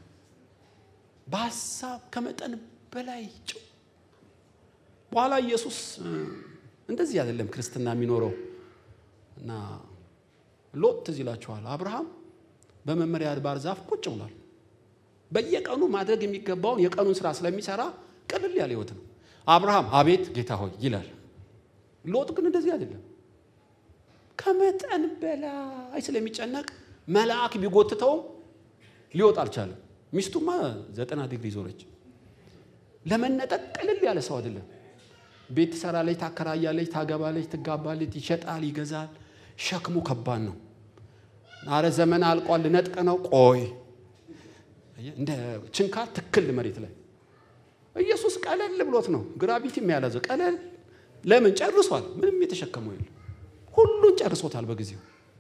በሀሳብ ከመጠን በላይ ጭው በኋላ ኢየሱስ እንደዚህ አይደለም ክርስትና የሚኖረው እና ሎጥ ትዝ ይላችኋል። አብርሃም በመመሪያ አድባር ዛፍ ቁጭ ብሏል። በየቀኑ ማድረግ የሚገባውን የቀኑን ስራ ስለሚሰራ ቅልል ያለ ህይወት ነው። አብርሃም አቤት ጌታ ሆይ ይላል። ሎጥ ግን እንደዚህ አይደለም። ከመጠን በላይ ስለሚጨነቅ መልአክ ቢጎትተውም ሊወጥ አልቻለም። ሚስቱማ ዘጠና ዲግሪ ዞረች። ለመነጠቅ ቅልል ያለ ሰው አይደለም። ቤት ትሰራለች፣ ታከራያለች፣ ታገባለች፣ ትጋባለች፣ ይሸጣል፣ ይገዛል። ሸክሙ ከባድ ነው። አረ ዘመን አልቋል፣ ልነጥቅ ነው። ቆይ እንደ ችንካር ትክል መሬት ላይ ኢየሱስ ቀለል ብሎት ነው ግራቪቲ የሚያለዘው ቀለል። ለምን ጨርሷል? ምንም የተሸከመው የለም። ሁሉን ጨርሶታል በጊዜው።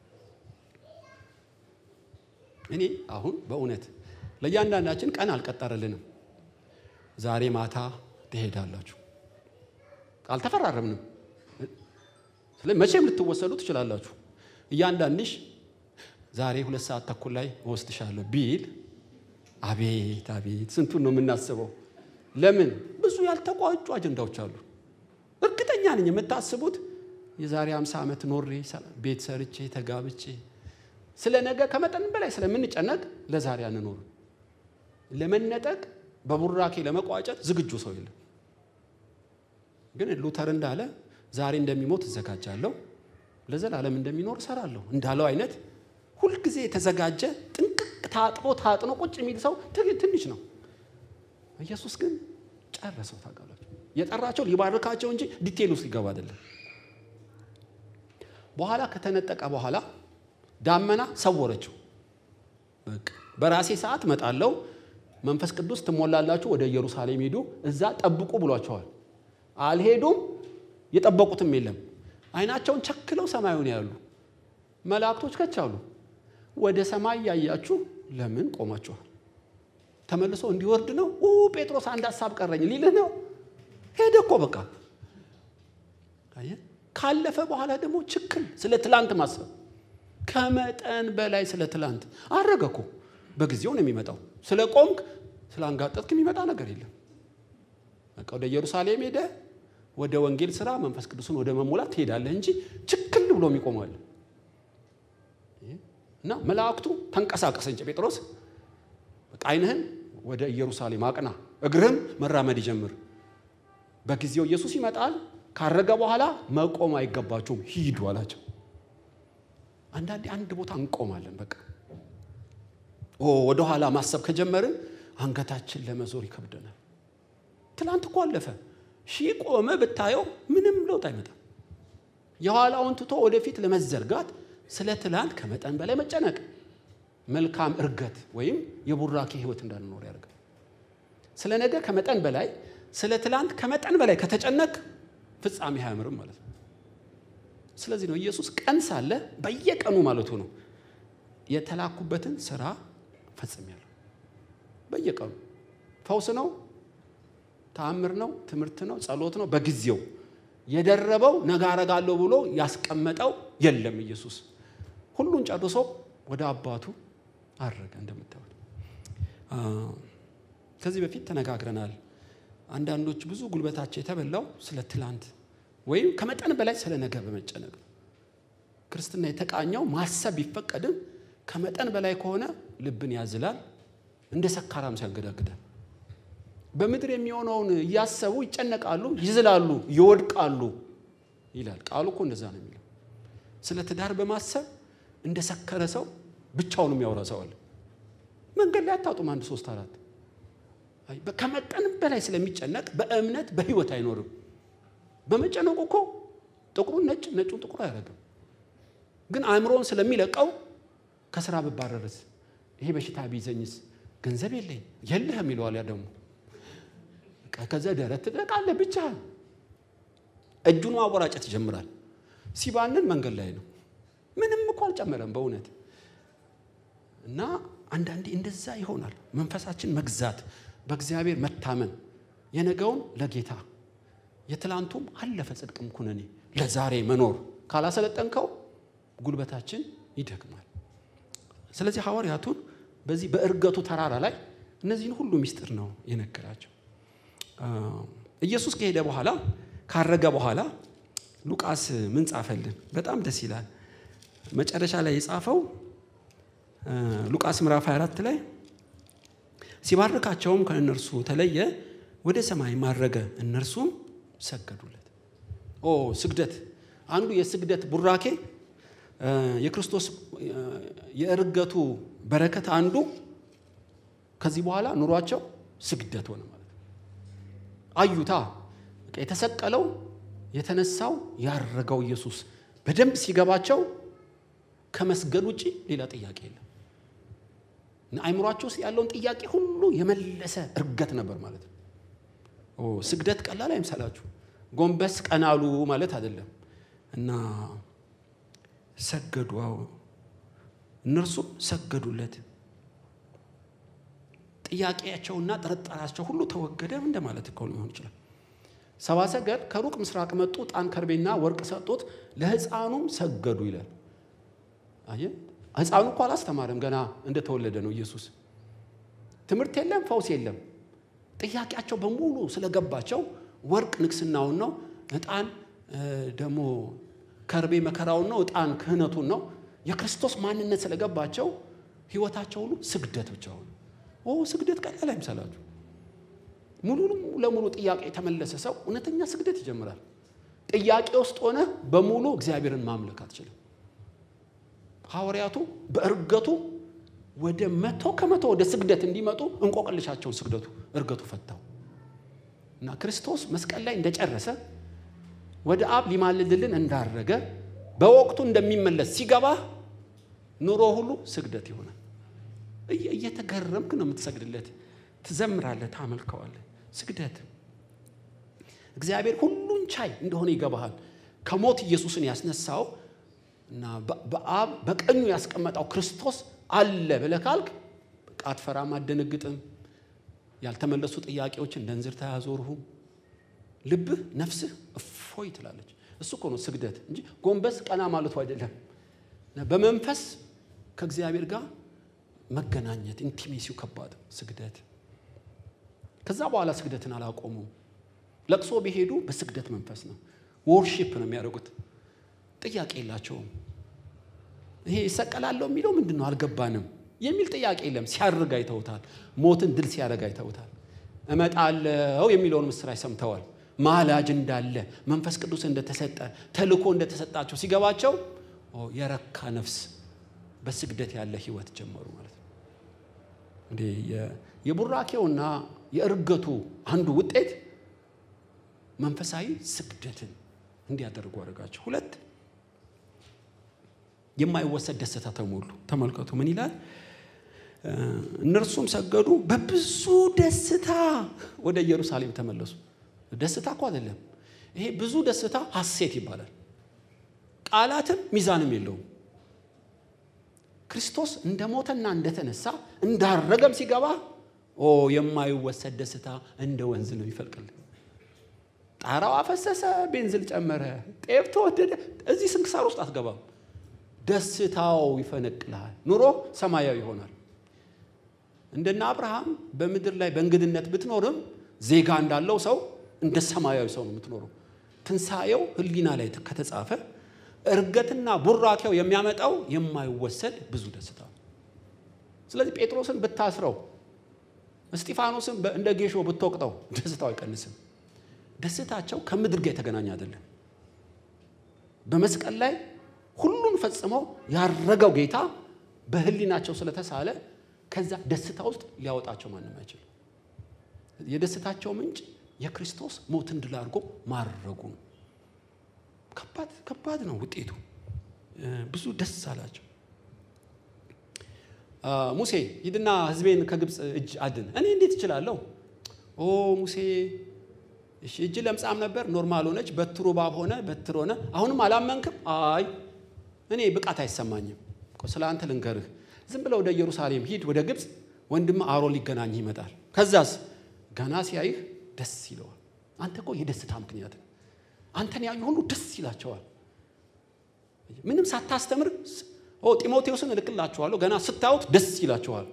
እኔ አሁን በእውነት ለእያንዳንዳችን ቀን አልቀጠረልንም። ዛሬ ማታ ትሄዳላችሁ አልተፈራረምንም። ስለዚህ መቼም ልትወሰዱ ትችላላችሁ። እያንዳንድሽ ዛሬ ሁለት ሰዓት ተኩል ላይ እወስድሻለሁ ቢል አቤት አቤት ስንቱን ነው የምናስበው? ለምን ብዙ ያልተቋጩ አጀንዳዎች አሉ። እርግጠኛ ነኝ የምታስቡት የዛሬ 50 ዓመት ኖሬ ቤት ሰርቼ ተጋብቼ ስለ ነገ ከመጠን በላይ ስለምንጨነቅ ለዛሬ አንኖርም። ለመነጠቅ በቡራኬ ለመቋጨት ዝግጁ ሰው የለም። ግን ሉተር እንዳለ ዛሬ እንደሚሞት እዘጋጃለሁ፣ ለዘላለም እንደሚኖር እሰራለሁ እንዳለው አይነት ሁልጊዜ የተዘጋጀ ጥንቅቅ ታጥቦ ታጥኖ ቁጭ የሚል ሰው ትንሽ ነው። ኢየሱስ ግን ጨረሰው። ታውቃላችሁ፣ የጠራቸው ሊባርካቸው እንጂ ዲቴል ውስጥ ሊገባ አይደለም። በኋላ ከተነጠቀ በኋላ ዳመና ሰወረችው። በቃ በራሴ ሰዓት እመጣለሁ፣ መንፈስ ቅዱስ ትሞላላችሁ፣ ወደ ኢየሩሳሌም ሂዱ፣ እዛ ጠብቁ ብሏቸዋል። አልሄዱም፣ የጠበቁትም የለም። አይናቸውን ቸክለው ሰማዩን ያሉ መላእክቶች ከች አሉ። ወደ ሰማይ ያያችሁ ለምን ቆማችኋል? ተመልሶ እንዲወርድ ነው። ጴጥሮስ አንድ ሀሳብ ቀረኝ ሊልህ ነው። ሄደ እኮ በቃ። ካለፈ በኋላ ደግሞ ችክል ስለ ትላንት ማሰብ ከመጠን በላይ ስለ ትላንት አረገ እኮ። በጊዜው ነው የሚመጣው። ስለ ቆምክ ስለ አንጋጠጥክ የሚመጣ ነገር የለም። በቃ ወደ ኢየሩሳሌም ሄደ ወደ ወንጌል ስራ መንፈስ ቅዱስን ወደ መሞላት ትሄዳለህ እንጂ ችክል ብሎ የሚቆማል እና መላእክቱ ተንቀሳቀስ እንጂ ጴጥሮስ በቃ ዓይንህን ወደ ኢየሩሳሌም አቅና፣ እግርህም መራመድ ይጀምር። በጊዜው ኢየሱስ ይመጣል። ካረገ በኋላ መቆም አይገባችሁም፣ ሂዱ አላቸው። አንዳንዴ አንድ ቦታ እንቆማለን። በቃ ወደኋላ ማሰብ ከጀመርን አንገታችን ለመዞር ይከብደናል። ትናንት እኮ አለፈ። ሺህ ቆመ ብታየው ምንም ለውጥ አይመጣም። የኋላውን ትቶ ወደፊት ለመዘርጋት ስለ ትላንት ከመጠን በላይ መጨነቅ መልካም እርገት ወይም የቡራኬ ህይወት እንዳንኖር ያደርጋል። ስለ ነገ ከመጠን በላይ ስለ ትላንት ከመጠን በላይ ከተጨነቅ ፍጻሜ አያምርም ማለት ነው። ስለዚህ ነው ኢየሱስ ቀን ሳለ በየቀኑ ማለቱ ነው የተላኩበትን ስራ ፈጽሜያለሁ። በየቀኑ ፈውስ ነው፣ ተአምር ነው፣ ትምህርት ነው፣ ጸሎት ነው። በጊዜው የደረበው ነገ አረጋለሁ ብሎ ያስቀመጠው የለም። ኢየሱስ ሁሉን ጨርሶ ወደ አባቱ አረገ። እንደምታዩት ከዚህ በፊት ተነጋግረናል። አንዳንዶች ብዙ ጉልበታቸው የተበላው ስለ ትላንት ወይም ከመጠን በላይ ስለ ነገ በመጨነቅ ነው። ክርስትና የተቃኘው ማሰብ ቢፈቀድም ከመጠን በላይ ከሆነ ልብን ያዝላል፣ እንደ ሰካራም ሲያንገዳግዳል። በምድር የሚሆነውን እያሰቡ ይጨነቃሉ፣ ይዝላሉ፣ ይወድቃሉ ይላል ቃሉ እኮ እንደዛ ነው የሚለው። ስለ ትዳር በማሰብ እንደ ሰከረ ሰው ብቻውን የሚያወራ ሰው አለ። መንገድ ላይ አታጡም አንድ ሶስት አራት ከመጠን በላይ ስለሚጨነቅ በእምነት በህይወት አይኖርም። በመጨነቁ እኮ ጥቁሩን ነጭ ነጩን ጥቁር አያደርግም። ግን አእምሮን ስለሚለቀው ከስራ ብባረርስ፣ ይሄ በሽታ ቢይዘኝስ፣ ገንዘብ የለኝ የለህም ይለዋል። ያ ደግሞ ከዛ ደረት ትደቃለህ ብቻ እጁን ማወራጨት ይጀምራል። ሲባንን መንገድ ላይ ነው። ምንም እኮ አልጨመረም በእውነት እና አንዳንዴ እንደዛ ይሆናል። መንፈሳችን መግዛት፣ በእግዚአብሔር መታመን፣ የነገውን ለጌታ የትላንቱም አለፈ ጽድቅም ኩነኔ ለዛሬ መኖር ካላሰለጠንከው ጉልበታችን ይደክማል። ስለዚህ ሐዋርያቱን በዚህ በእርገቱ ተራራ ላይ እነዚህን ሁሉ ምስጢር ነው የነገራቸው። ኢየሱስ ከሄደ በኋላ ካረገ በኋላ ሉቃስ ምን ጻፈልን? በጣም ደስ ይላል። መጨረሻ ላይ የጻፈው ሉቃስ ምዕራፍ 24 ላይ ሲባርካቸውም ከእነርሱ ተለየ፣ ወደ ሰማይ ማረገ፣ እነርሱም ሰገዱለት። ኦ ስግደት፣ አንዱ የስግደት ቡራኬ የክርስቶስ የእርገቱ በረከት አንዱ ከዚህ በኋላ ኑሯቸው ስግደት ሆነ ማለት ነው። አዩታ የተሰቀለው የተነሳው ያረገው ኢየሱስ በደንብ ሲገባቸው ከመስገድ ውጭ ሌላ ጥያቄ የለም። አይምሯቸው ውስጥ ያለውን ጥያቄ ሁሉ የመለሰ እርገት ነበር ማለት ነው። ስግደት ቀላል አይምሰላችሁ። ጎንበስ ቀናሉ ማለት አይደለም። እና ሰገዱ። አዎ እነርሱም ሰገዱለት። ጥያቄያቸውና ጥርጣሬያቸው ሁሉ ተወገደ እንደማለት እኮ ሊሆን ይችላል። ሰባ ሰገድ ከሩቅ ምስራቅ መጡ፣ ዕጣን ከርቤና ወርቅ ሰጡት፣ ለሕፃኑም ሰገዱ ይላል። አየህ ሕፃኑ እኮ አላስተማረም፣ ገና እንደተወለደ ነው ኢየሱስ። ትምህርት የለም፣ ፈውስ የለም። ጥያቄያቸው በሙሉ ስለገባቸው ወርቅ ንግስናውን ነው፣ ዕጣን ደግሞ ከርቤ መከራውን ነው፣ ዕጣን ክህነቱን ነው። የክርስቶስ ማንነት ስለገባቸው ህይወታቸው ሁሉ ስግደት ብቻ ሆነ። ኦ ስግደት ቀላል አይምሰላችሁ። ሙሉ ለሙሉ ጥያቄ የተመለሰ ሰው እውነተኛ ስግደት ይጀምራል። ጥያቄ ውስጥ ሆነ በሙሉ እግዚአብሔርን ማምለክ አትችልም። ሐዋርያቱ በእርገቱ ወደ መቶ ከመቶ ወደ ስግደት እንዲመጡ እንቆቅልሻቸውን ስግደቱ እርገቱ ፈታው እና ክርስቶስ መስቀል ላይ እንደጨረሰ ወደ አብ ሊማልድልን እንዳረገ በወቅቱ እንደሚመለስ ሲገባ ኑሮ ሁሉ ስግደት ይሆናል። እየተገረምክ ነው የምትሰግድለት። ትዘምራለህ፣ ታመልከዋለህ። ስግደት እግዚአብሔር ሁሉን ቻይ እንደሆነ ይገባሃል። ከሞት ኢየሱስን ያስነሳው እና በአብ በቀኙ ያስቀመጠው ክርስቶስ አለ ብለህ ካልክ በቃ አትፈራም፣ አትደነግጥም። ያልተመለሱ ጥያቄዎችን እንደ እንዝርት አያዞርሁም። ልብህ ነፍስህ እፎይ ትላለች። እሱ እኮ ነው ስግደት እንጂ ጎንበስ ቀና ማለቱ አይደለም። በመንፈስ ከእግዚአብሔር ጋር መገናኘት ኢንቲሜሲው ከባድ ስግደት። ከዛ በኋላ ስግደትን አላቆሙም። ለቅሶ ቢሄዱ በስግደት መንፈስ ነው። ወርሺፕ ነው የሚያደርጉት። ጥያቄ የላቸውም። ይሄ ይሰቀላለሁ የሚለው ምንድን ነው አልገባንም የሚል ጥያቄ የለም። ሲያርግ አይተውታል። ሞትን ድል ሲያደርግ አይተውታል። እመጣለሁ የሚለውን ምስራች ሰምተዋል። ማላጅ እንዳለ መንፈስ ቅዱስ እንደተሰጠ ተልኮ እንደተሰጣቸው ሲገባቸው የረካ ነፍስ በስግደት ያለ ህይወት ጀመሩ ማለት ነው። እንዴ የቡራኬውና የእርገቱ አንዱ ውጤት መንፈሳዊ ስግደትን እንዲያደርጉ አድርጋቸው። ሁለት የማይወሰድ ደስታ ተሞሉ። ተመልከቱ ምን ይላል? እነርሱም ሰገዱ፣ በብዙ ደስታ ወደ ኢየሩሳሌም ተመለሱ። ደስታ እኮ አይደለም ይሄ፣ ብዙ ደስታ ሐሴት ይባላል። ቃላትም ሚዛንም የለውም። ክርስቶስ እንደ ሞተና እንደተነሳ እንዳረገም ሲገባ ኦ የማይወሰድ ደስታ እንደ ወንዝ ነው ይፈልቅልን። ጣራው አፈሰሰ፣ ቤንዝል ጨመረ፣ ጤፍ ተወደደ። እዚህ ስንክሳር ውስጥ አትገባም። ደስታው ይፈነቅልሃል። ኑሮ ሰማያዊ ይሆናል። እንደነ አብርሃም በምድር ላይ በእንግድነት ብትኖርም ዜጋ እንዳለው ሰው እንደ ሰማያዊ ሰው ነው የምትኖረው። ትንሣኤው ሕሊና ላይ ከተጻፈ እርገትና ቡራኬው የሚያመጣው የማይወሰድ ብዙ ደስታ ነው። ስለዚህ ጴጥሮስን ብታስረው፣ እስጢፋኖስን እንደ ጌሾ ብትወቅጠው ደስታው አይቀንስም። ደስታቸው ከምድር ጋር የተገናኘ አይደለም። በመስቀል ላይ ሁሉን ፈጽመው ያረገው ጌታ በህሊናቸው ስለተሳለ ከዛ ደስታ ውስጥ ሊያወጣቸው ማንም አይችልም። የደስታቸው ምንጭ የክርስቶስ ሞትን ድል አድርጎ ማድረጉ ነው። ከባድ ከባድ ነው ውጤቱ። ብዙ ደስ አላቸው። ሙሴ ሂድና ህዝቤን ከግብፅ እጅ አድን። እኔ እንዴት እችላለሁ? ኦ ሙሴ እሺ እጅ ለምጻም ነበር፣ ኖርማል ሆነች። በትሩ እባብ ሆነ፣ በትር ሆነ። አሁንም አላመንክም? አይ እኔ ብቃት አይሰማኝም። ስለ አንተ ልንገርህ፣ ዝም ብለው ወደ ኢየሩሳሌም ሂድ፣ ወደ ግብፅ ወንድም አሮን ሊገናኝ ይመጣል። ከዛስ ገና ሲያይህ ደስ ይለዋል። አንተ እኮ የደስታ ምክንያት አንተን ያዩ ሁሉ ደስ ይላቸዋል። ምንም ሳታስተምር ጢሞቴዎስን እልክላችኋለሁ፣ ገና ስታዩት ደስ ይላቸዋል።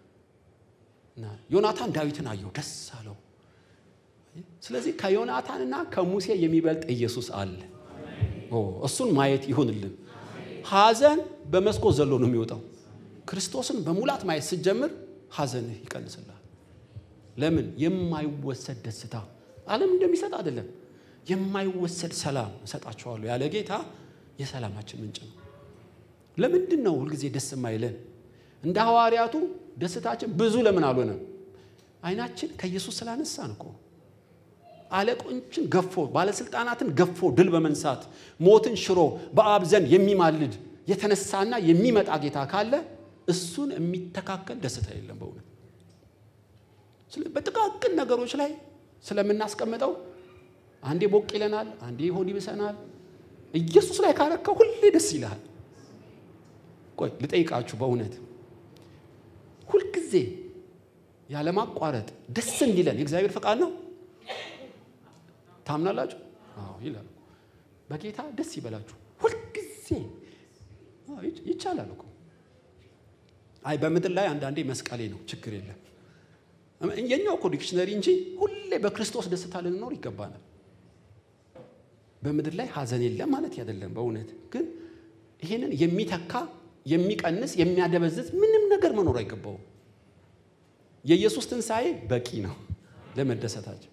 ዮናታን ዳዊትን አየው፣ ደስ አለው። ስለዚህ ከዮናታንና ከሙሴ የሚበልጥ ኢየሱስ አለ። እሱን ማየት ይሁንልን። ሐዘን በመስኮት ዘሎ ነው የሚወጣው። ክርስቶስን በሙላት ማየት ስትጀምር ሐዘንህ ይቀንስልሃል። ለምን? የማይወሰድ ደስታ ዓለም እንደሚሰጥ አይደለም። የማይወሰድ ሰላም እሰጣቸዋለሁ ያለ ጌታ የሰላማችን ምንጭ ነው። ለምንድን ነው ሁልጊዜ ደስ የማይለን? እንደ ሐዋርያቱ ደስታችን ብዙ ለምን አልሆነም? አይናችን ከኢየሱስ ስላነሳን እኮ አለቆችን ገፎ ባለስልጣናትን ገፎ ድል በመንሳት ሞትን ሽሮ በአብ ዘንድ የሚማልድ የተነሳና የሚመጣ ጌታ ካለ እሱን የሚተካከል ደስታ የለም በእውነት። በጥቃቅን ነገሮች ላይ ስለምናስቀምጠው አንዴ ቦቅ ይለናል፣ አንዴ ሆድ ይብሰናል። ኢየሱስ ላይ ካረከው ሁሌ ደስ ይልሃል። ቆይ ልጠይቃችሁ በእውነት ሁልጊዜ ያለማቋረጥ ደስ እንዲለን የእግዚአብሔር ፈቃድ ነው? ታምናላችሁ? አዎ ይላል። በጌታ ደስ ይበላችሁ ሁልጊዜ ይቻላል እኮ። አይ በምድር ላይ አንዳንዴ መስቀሌ ነው ችግር የለም የኛው እኮ ዲክሽነሪ እንጂ ሁሌ በክርስቶስ ደስታ ልንኖር ይገባናል። በምድር ላይ ሐዘን የለም ማለት አይደለም። በእውነት ግን ይሄንን የሚተካ የሚቀንስ የሚያደበዝዝ ምንም ነገር መኖር አይገባውም። የኢየሱስ ትንሣኤ በቂ ነው ለመደሰታቸው።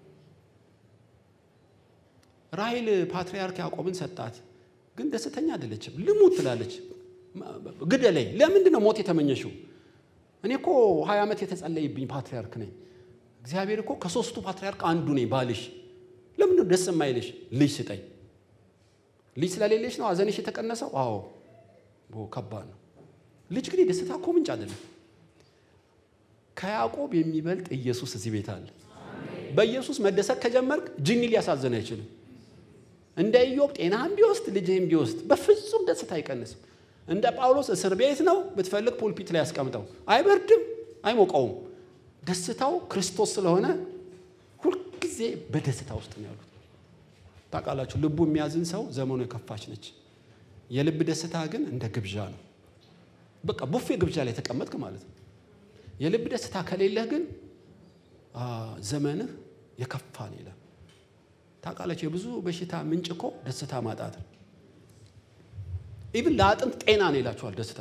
ራሔል ፓትርያርክ ያዕቆብን ሰጣት፣ ግን ደስተኛ አይደለችም። ልሙት ትላለች፣ ግደለኝ። ለምንድን ነው ሞት የተመኘሽው? እኔ እኮ ሀያ ዓመት የተጸለይብኝ ፓትርያርክ ነኝ። እግዚአብሔር እኮ ከሶስቱ ፓትርያርክ አንዱ ነኝ ባልሽ። ለምንድን ነው ደስ የማይልሽ? ልጅ ስጠኝ። ልጅ ስለሌለሽ ነው ሐዘንሽ የተቀነሰው? አዎ ከባድ ነው። ልጅ ግን የደስታ እኮ ምንጭ አይደለም። ከያዕቆብ የሚበልጥ ኢየሱስ እዚህ ቤት አለ። በኢየሱስ መደሰት ከጀመርክ ጅኒ ሊያሳዝን አይችልም። እንደ ኢዮብ ጤናህም ቢወስድ ልጅህም ቢወስድ በፍጹም ደስታ አይቀንስም። እንደ ጳውሎስ እስር ቤት ነው፣ ብትፈልግ ፑልፒት ላይ ያስቀምጠው፣ አይበርድም፣ አይሞቀውም። ደስታው ክርስቶስ ስለሆነ ሁልጊዜ በደስታ ውስጥ ነው ያሉት። ታውቃላችሁ፣ ልቡ የሚያዝን ሰው ዘመኑ የከፋች ነች። የልብ ደስታ ግን እንደ ግብዣ ነው። በቃ ቡፌ ግብዣ ላይ ተቀመጥክ ማለት ነው። የልብ ደስታ ከሌለህ ግን ዘመንህ የከፋ ነው ይላል። ታውቃላችሁ የብዙ በሽታ ምንጭ እኮ ደስታ ማጣት ነው። ኢብን ለአጥንት ጤና ነው ይላችኋል ደስታ።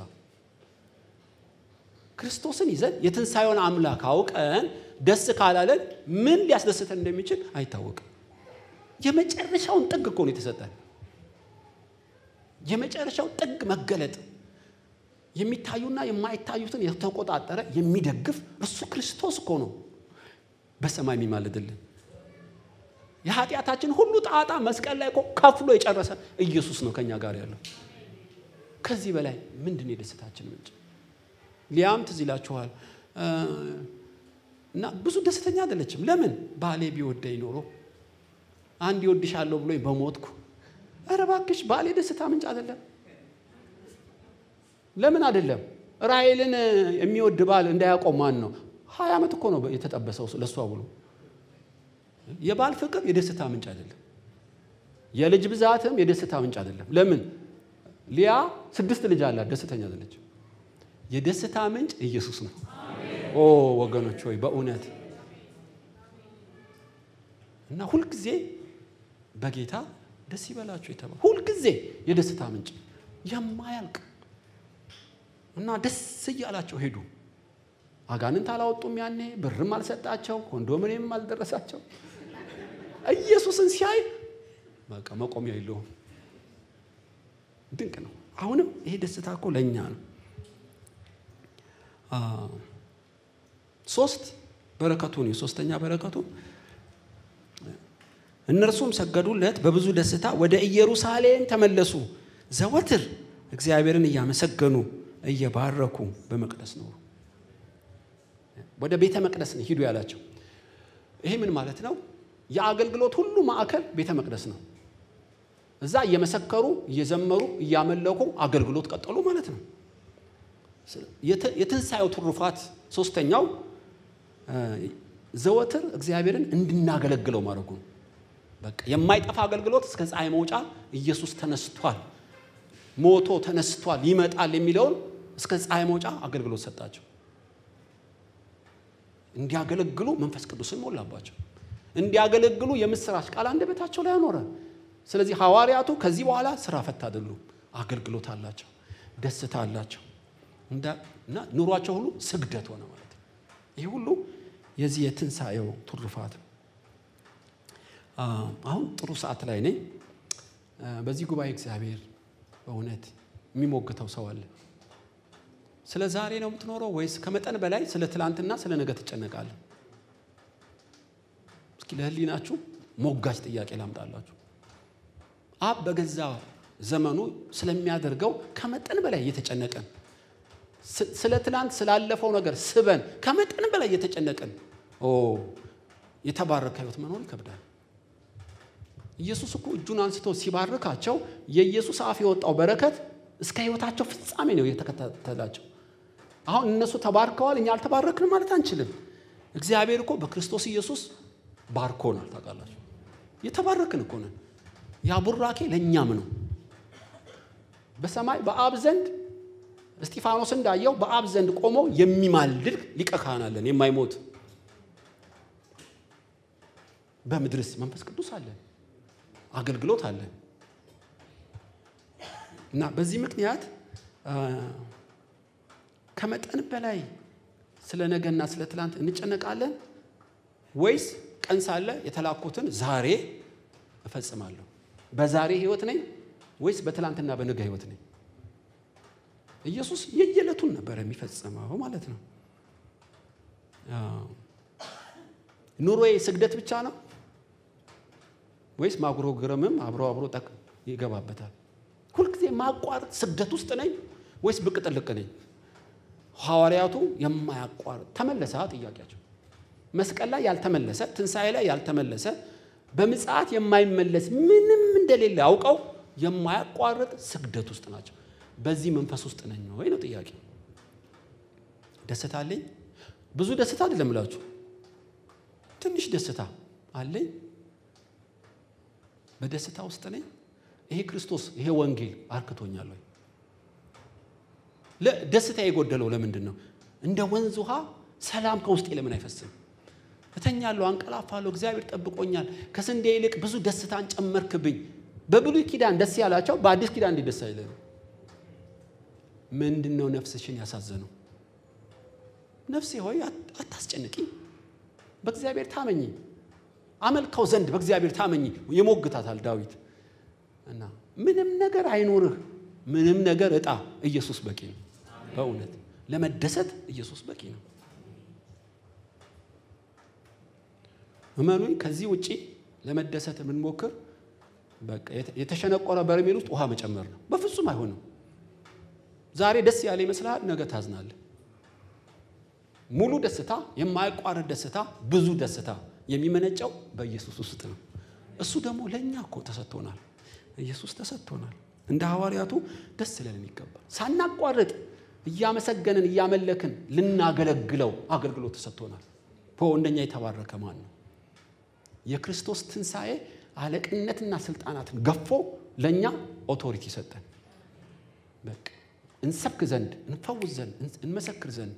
ክርስቶስን ይዘን የትንሣኤውን አምላክ አውቀን ደስ ካላለን ምን ሊያስደስተን እንደሚችል አይታወቅም። የመጨረሻውን ጥግ እኮ ነው የተሰጠን። የመጨረሻው ጥግ መገለጥ የሚታዩና የማይታዩትን የተቆጣጠረ የሚደግፍ እርሱ ክርስቶስ እኮ ነው በሰማይ የሚማልድልን። የኃጢአታችን ሁሉ ጣጣ መስቀል ላይ እኮ ከፍሎ የጨረሰ ኢየሱስ ነው ከኛ ጋር ያለው። ከዚህ በላይ ምንድን ነው የደስታችን ምንጭ? ሊያም ትዝ ይላችኋል እና ብዙ ደስተኛ አይደለችም። ለምን? ባሌ ቢወደኝ ኖሮ አንድ ይወድሻለሁ ብሎኝ በሞትኩ። ኧረ እባክሽ ባሌ ደስታ ምንጭ አይደለም። ለምን አይደለም? ራሔልን የሚወድ ባል እንዳያቆም ማን ነው? ሀያ ዓመት እኮ ነው የተጠበሰው ለእሷ ብሎ። የባል ፍቅር የደስታ ምንጭ አይደለም። የልጅ ብዛትም የደስታ ምንጭ አይደለም። ለምን? ሊያ ስድስት ልጅ አላት፣ ደስተኛ አይደለች። የደስታ ምንጭ ኢየሱስ ነው። ኦ ወገኖች ሆይ በእውነት እና ሁልጊዜ በጌታ ደስ ይበላችሁ የተባለ ሁልጊዜ የደስታ ምንጭ የማያልቅ እና ደስ እያላቸው ሄዱ። አጋንንት አላወጡም። ያኔ ብርም አልሰጣቸው፣ ኮንዶሚኒየምም አልደረሳቸው። ኢየሱስን ሲያይ በቃ መቆሚያ የለውም። ድንቅ ነው። አሁንም ይሄ ደስታ እኮ ለእኛ ነው። ሶስት በረከቱ ነው። ሶስተኛ በረከቱ እነርሱም ሰገዱለት፣ በብዙ ደስታ ወደ ኢየሩሳሌም ተመለሱ። ዘወትር እግዚአብሔርን እያመሰገኑ እየባረኩ በመቅደስ ኖሩ። ወደ ቤተ መቅደስ ነው ሂዱ ያላቸው። ይሄ ምን ማለት ነው? የአገልግሎት ሁሉ ማዕከል ቤተ መቅደስ ነው። እዛ እየመሰከሩ እየዘመሩ እያመለኩ አገልግሎት ቀጠሉ ማለት ነው። የትንሣኤው ትሩፋት ሶስተኛው ዘወትር እግዚአብሔርን እንድናገለግለው ማድረጉ ነው። በቃ የማይጠፋ አገልግሎት እስከ ፀሐይ መውጫ ኢየሱስ ተነስቷል፣ ሞቶ ተነስቷል፣ ይመጣል የሚለውን እስከ ፀሐይ መውጫ አገልግሎት ሰጣቸው። እንዲያገለግሉ መንፈስ ቅዱስን ሞላባቸው። እንዲያገለግሉ የምስራች ቃል አንደበታቸው ላይ አኖረ። ስለዚህ ሐዋርያቱ ከዚህ በኋላ ስራ ፈት አይደሉም፣ አገልግሎት አላቸው፣ ደስታ አላቸው እና ኑሯቸው ሁሉ ስግደት ሆነ ማለት ነው። ይህ ሁሉ የዚህ የትንሣኤው ትሩፋት ነው። አሁን ጥሩ ሰዓት ላይ ነኝ። በዚህ ጉባኤ እግዚአብሔር በእውነት የሚሞግተው ሰው አለ። ስለ ዛሬ ነው የምትኖረው ወይስ ከመጠን በላይ ስለ ትላንትና ስለ ነገ ትጨነቃለህ? እስኪ ለህሊናችሁ ሞጋች ጥያቄ ላምጣላችሁ። አብ በገዛ ዘመኑ ስለሚያደርገው ከመጠን በላይ እየተጨነቀን ስለ ትላንት ስላለፈው ነገር ስበን ከመጠን በላይ እየተጨነቀን የተባረከ ህይወት መኖር ይከብዳል። ኢየሱስ እኮ እጁን አንስቶ ሲባርካቸው የኢየሱስ አፍ የወጣው በረከት እስከ ህይወታቸው ፍጻሜ ነው የተከታተላቸው። አሁን እነሱ ተባርከዋል፣ እኛ አልተባረክንም ማለት አንችልም። እግዚአብሔር እኮ በክርስቶስ ኢየሱስ ባርኮናል። ታውቃላችሁ፣ የተባረክን እኮ ነን። ያ ቡራኬ ለእኛም ነው። በሰማይ በአብ ዘንድ እስጢፋኖስ እንዳየው በአብ ዘንድ ቆሞ የሚማልድ ሊቀ ካህን አለን፣ የማይሞት በምድርስ መንፈስ ቅዱስ አለን፣ አገልግሎት አለን። እና በዚህ ምክንያት ከመጠን በላይ ስለ ነገና ስለ ትላንት እንጨነቃለን ወይስ ቀን ሳለ የተላኩትን ዛሬ እፈጽማለሁ? በዛሬ ህይወት ነኝ ወይስ በትላንትና በነገ ህይወት ነኝ? ኢየሱስ የየዕለቱን ነበር የሚፈጽመው ማለት ነው። ኑሮዬ ስግደት ብቻ ነው ወይስ ማጉረምረምም አብሮ አብሮ ጠቅ ይገባበታል? ሁልጊዜ ማቋረጥ ስግደት ውስጥ ነኝ ወይስ ብቅ ጥልቅ ነኝ? ሐዋርያቱ የማያቋርጥ ተመለሰ ጥያቄያቸው መስቀል ላይ ያልተመለሰ ትንሣኤ ላይ ያልተመለሰ በምጽአት የማይመለስ ምንም እንደሌለ አውቀው የማያቋርጥ ስግደት ውስጥ ናቸው። በዚህ መንፈስ ውስጥ ነኝ ወይ ነው ጥያቄ። ደስታ አለኝ? ብዙ ደስታ አይደለም እላችሁ፣ ትንሽ ደስታ አለኝ። በደስታ ውስጥ ነኝ። ይሄ ክርስቶስ ይሄ ወንጌል አርክቶኛል ወይ? ደስታ የጎደለው ለምንድን ነው? እንደ ወንዝ ውሃ ሰላም ከውስጤ ለምን አይፈስም? እተኛለሁ፣ አንቀላፋለሁ፣ እግዚአብሔር ጠብቆኛል፣ ከስንዴ ይልቅ ብዙ ደስታን ጨመርክብኝ። በብሉይ ኪዳን ደስ ያላቸው በአዲስ ኪዳን እንዲህ ደስ አይለንም። ምንድን ነው ነፍስሽን ያሳዘነው? ነፍሴ ሆይ አታስጨንቂኝ፣ በእግዚአብሔር ታመኚ፣ አመልከው ዘንድ በእግዚአብሔር ታመኚ ይሞግታታል ዳዊት እና ምንም ነገር አይኖርህ፣ ምንም ነገር እጣ፣ ኢየሱስ በቂ ነው። በእውነት ለመደሰት ኢየሱስ በቂ ነው። እመኑኝ፣ ከዚህ ውጪ ለመደሰት የምንሞክር በቃ የተሸነቆረ በርሜል ውስጥ ውሃ መጨመር ነው። በፍጹም አይሆንም። ዛሬ ደስ ያለ ይመስልሃል፣ ነገ ታዝናለህ። ሙሉ ደስታ፣ የማያቋርጥ ደስታ፣ ብዙ ደስታ የሚመነጨው በኢየሱስ ውስጥ ነው። እሱ ደግሞ ለእኛ እኮ ተሰጥቶናል። ኢየሱስ ተሰጥቶናል። እንደ ሐዋርያቱ ደስ ሊለን ይገባል። ሳናቋርጥ እያመሰገንን እያመለክን ልናገለግለው አገልግሎት ተሰጥቶናል። እንደኛ የተባረከ ማን ነው? የክርስቶስ ትንሣኤ አለቅነትና ስልጣናትን ገፎ ለእኛ ኦቶሪቲ ሰጠን። በቃ እንሰብክ ዘንድ፣ እንፈውስ ዘንድ፣ እንመሰክር ዘንድ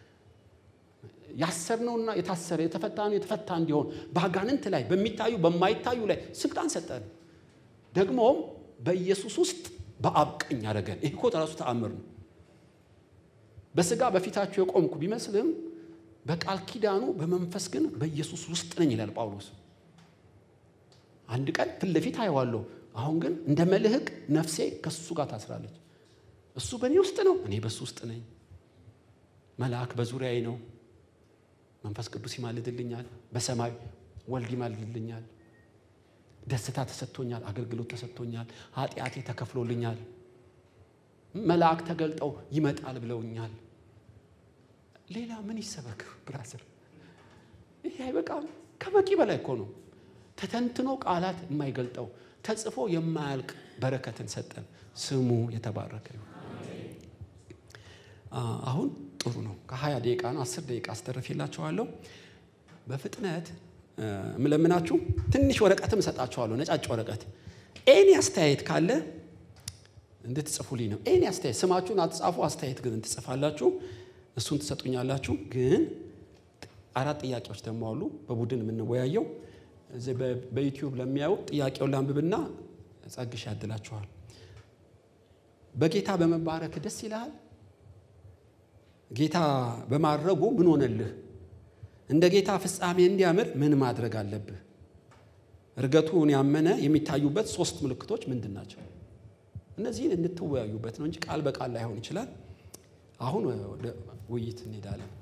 ያሰርነውና የታሰረ የተፈታነው የተፈታ እንዲሆን በአጋንንት ላይ በሚታዩ በማይታዩ ላይ ስልጣን ሰጠን። ደግሞም በኢየሱስ ውስጥ በአብ ቀኝ አደረገን። ይህ እኮ ራሱ ተአምር ነው። በስጋ በፊታችሁ የቆምኩ ቢመስልም በቃል ኪዳኑ በመንፈስ ግን በኢየሱስ ውስጥ ነኝ ይላል ጳውሎስ። አንድ ቀን ፊት ለፊት አየዋለሁ፣ አሁን ግን እንደ መልህቅ ነፍሴ ከሱ ጋር ታስራለች። እሱ በእኔ ውስጥ ነው፣ እኔ በሱ ውስጥ ነኝ። መልአክ በዙሪያዬ ነው። መንፈስ ቅዱስ ይማልድልኛል። በሰማይ ወልድ ይማልድልኛል። ደስታ ተሰጥቶኛል። አገልግሎት ተሰጥቶኛል። ኃጢአቴ ተከፍሎልኛል። መልአክ ተገልጠው ይመጣል ብለውኛል። ሌላ ምን ይሰበክ ብራስር? ይሄ አይበቃም? ከበቂ በላይ እኮ ነው። ተተንትኖ ቃላት የማይገልጠው ተጽፎ የማያልቅ በረከትን ሰጠን። ስሙ የተባረከ ይሁን። አሁን ጥሩ ነው። ከሀያ ደቂቃ ነው አስር ደቂቃ አስተርፌላችኋለሁ። በፍጥነት የምለምናችሁ ትንሽ ወረቀትም እሰጣችኋለሁ፣ ነጫጭ ወረቀት። ኤኒ አስተያየት ካለ እንድትጽፉልኝ ነው። ኤኒ አስተያየት ስማችሁን አትጻፉ፣ አስተያየት ግን ትጽፋላችሁ። እሱን ትሰጡኛላችሁ። ግን አራት ጥያቄዎች ደግሞ አሉ በቡድን የምንወያየው። በዩቲዩብ ለሚያዩ ጥያቄውን ላንብብና ጸግሽ ያድላችኋል። በጌታ በመባረክ ደስ ይልሃል? ጌታ በማድረጉ ምን ሆነልህ? እንደ ጌታ ፍጻሜ እንዲያምር ምን ማድረግ አለብህ? እርገቱን ያመነ የሚታዩበት ሶስት ምልክቶች ምንድን ናቸው? እነዚህን እንድትወያዩበት ነው እንጂ ቃል በቃል ላይሆን ይችላል። አሁን ወደ ውይይት እንሄዳለን።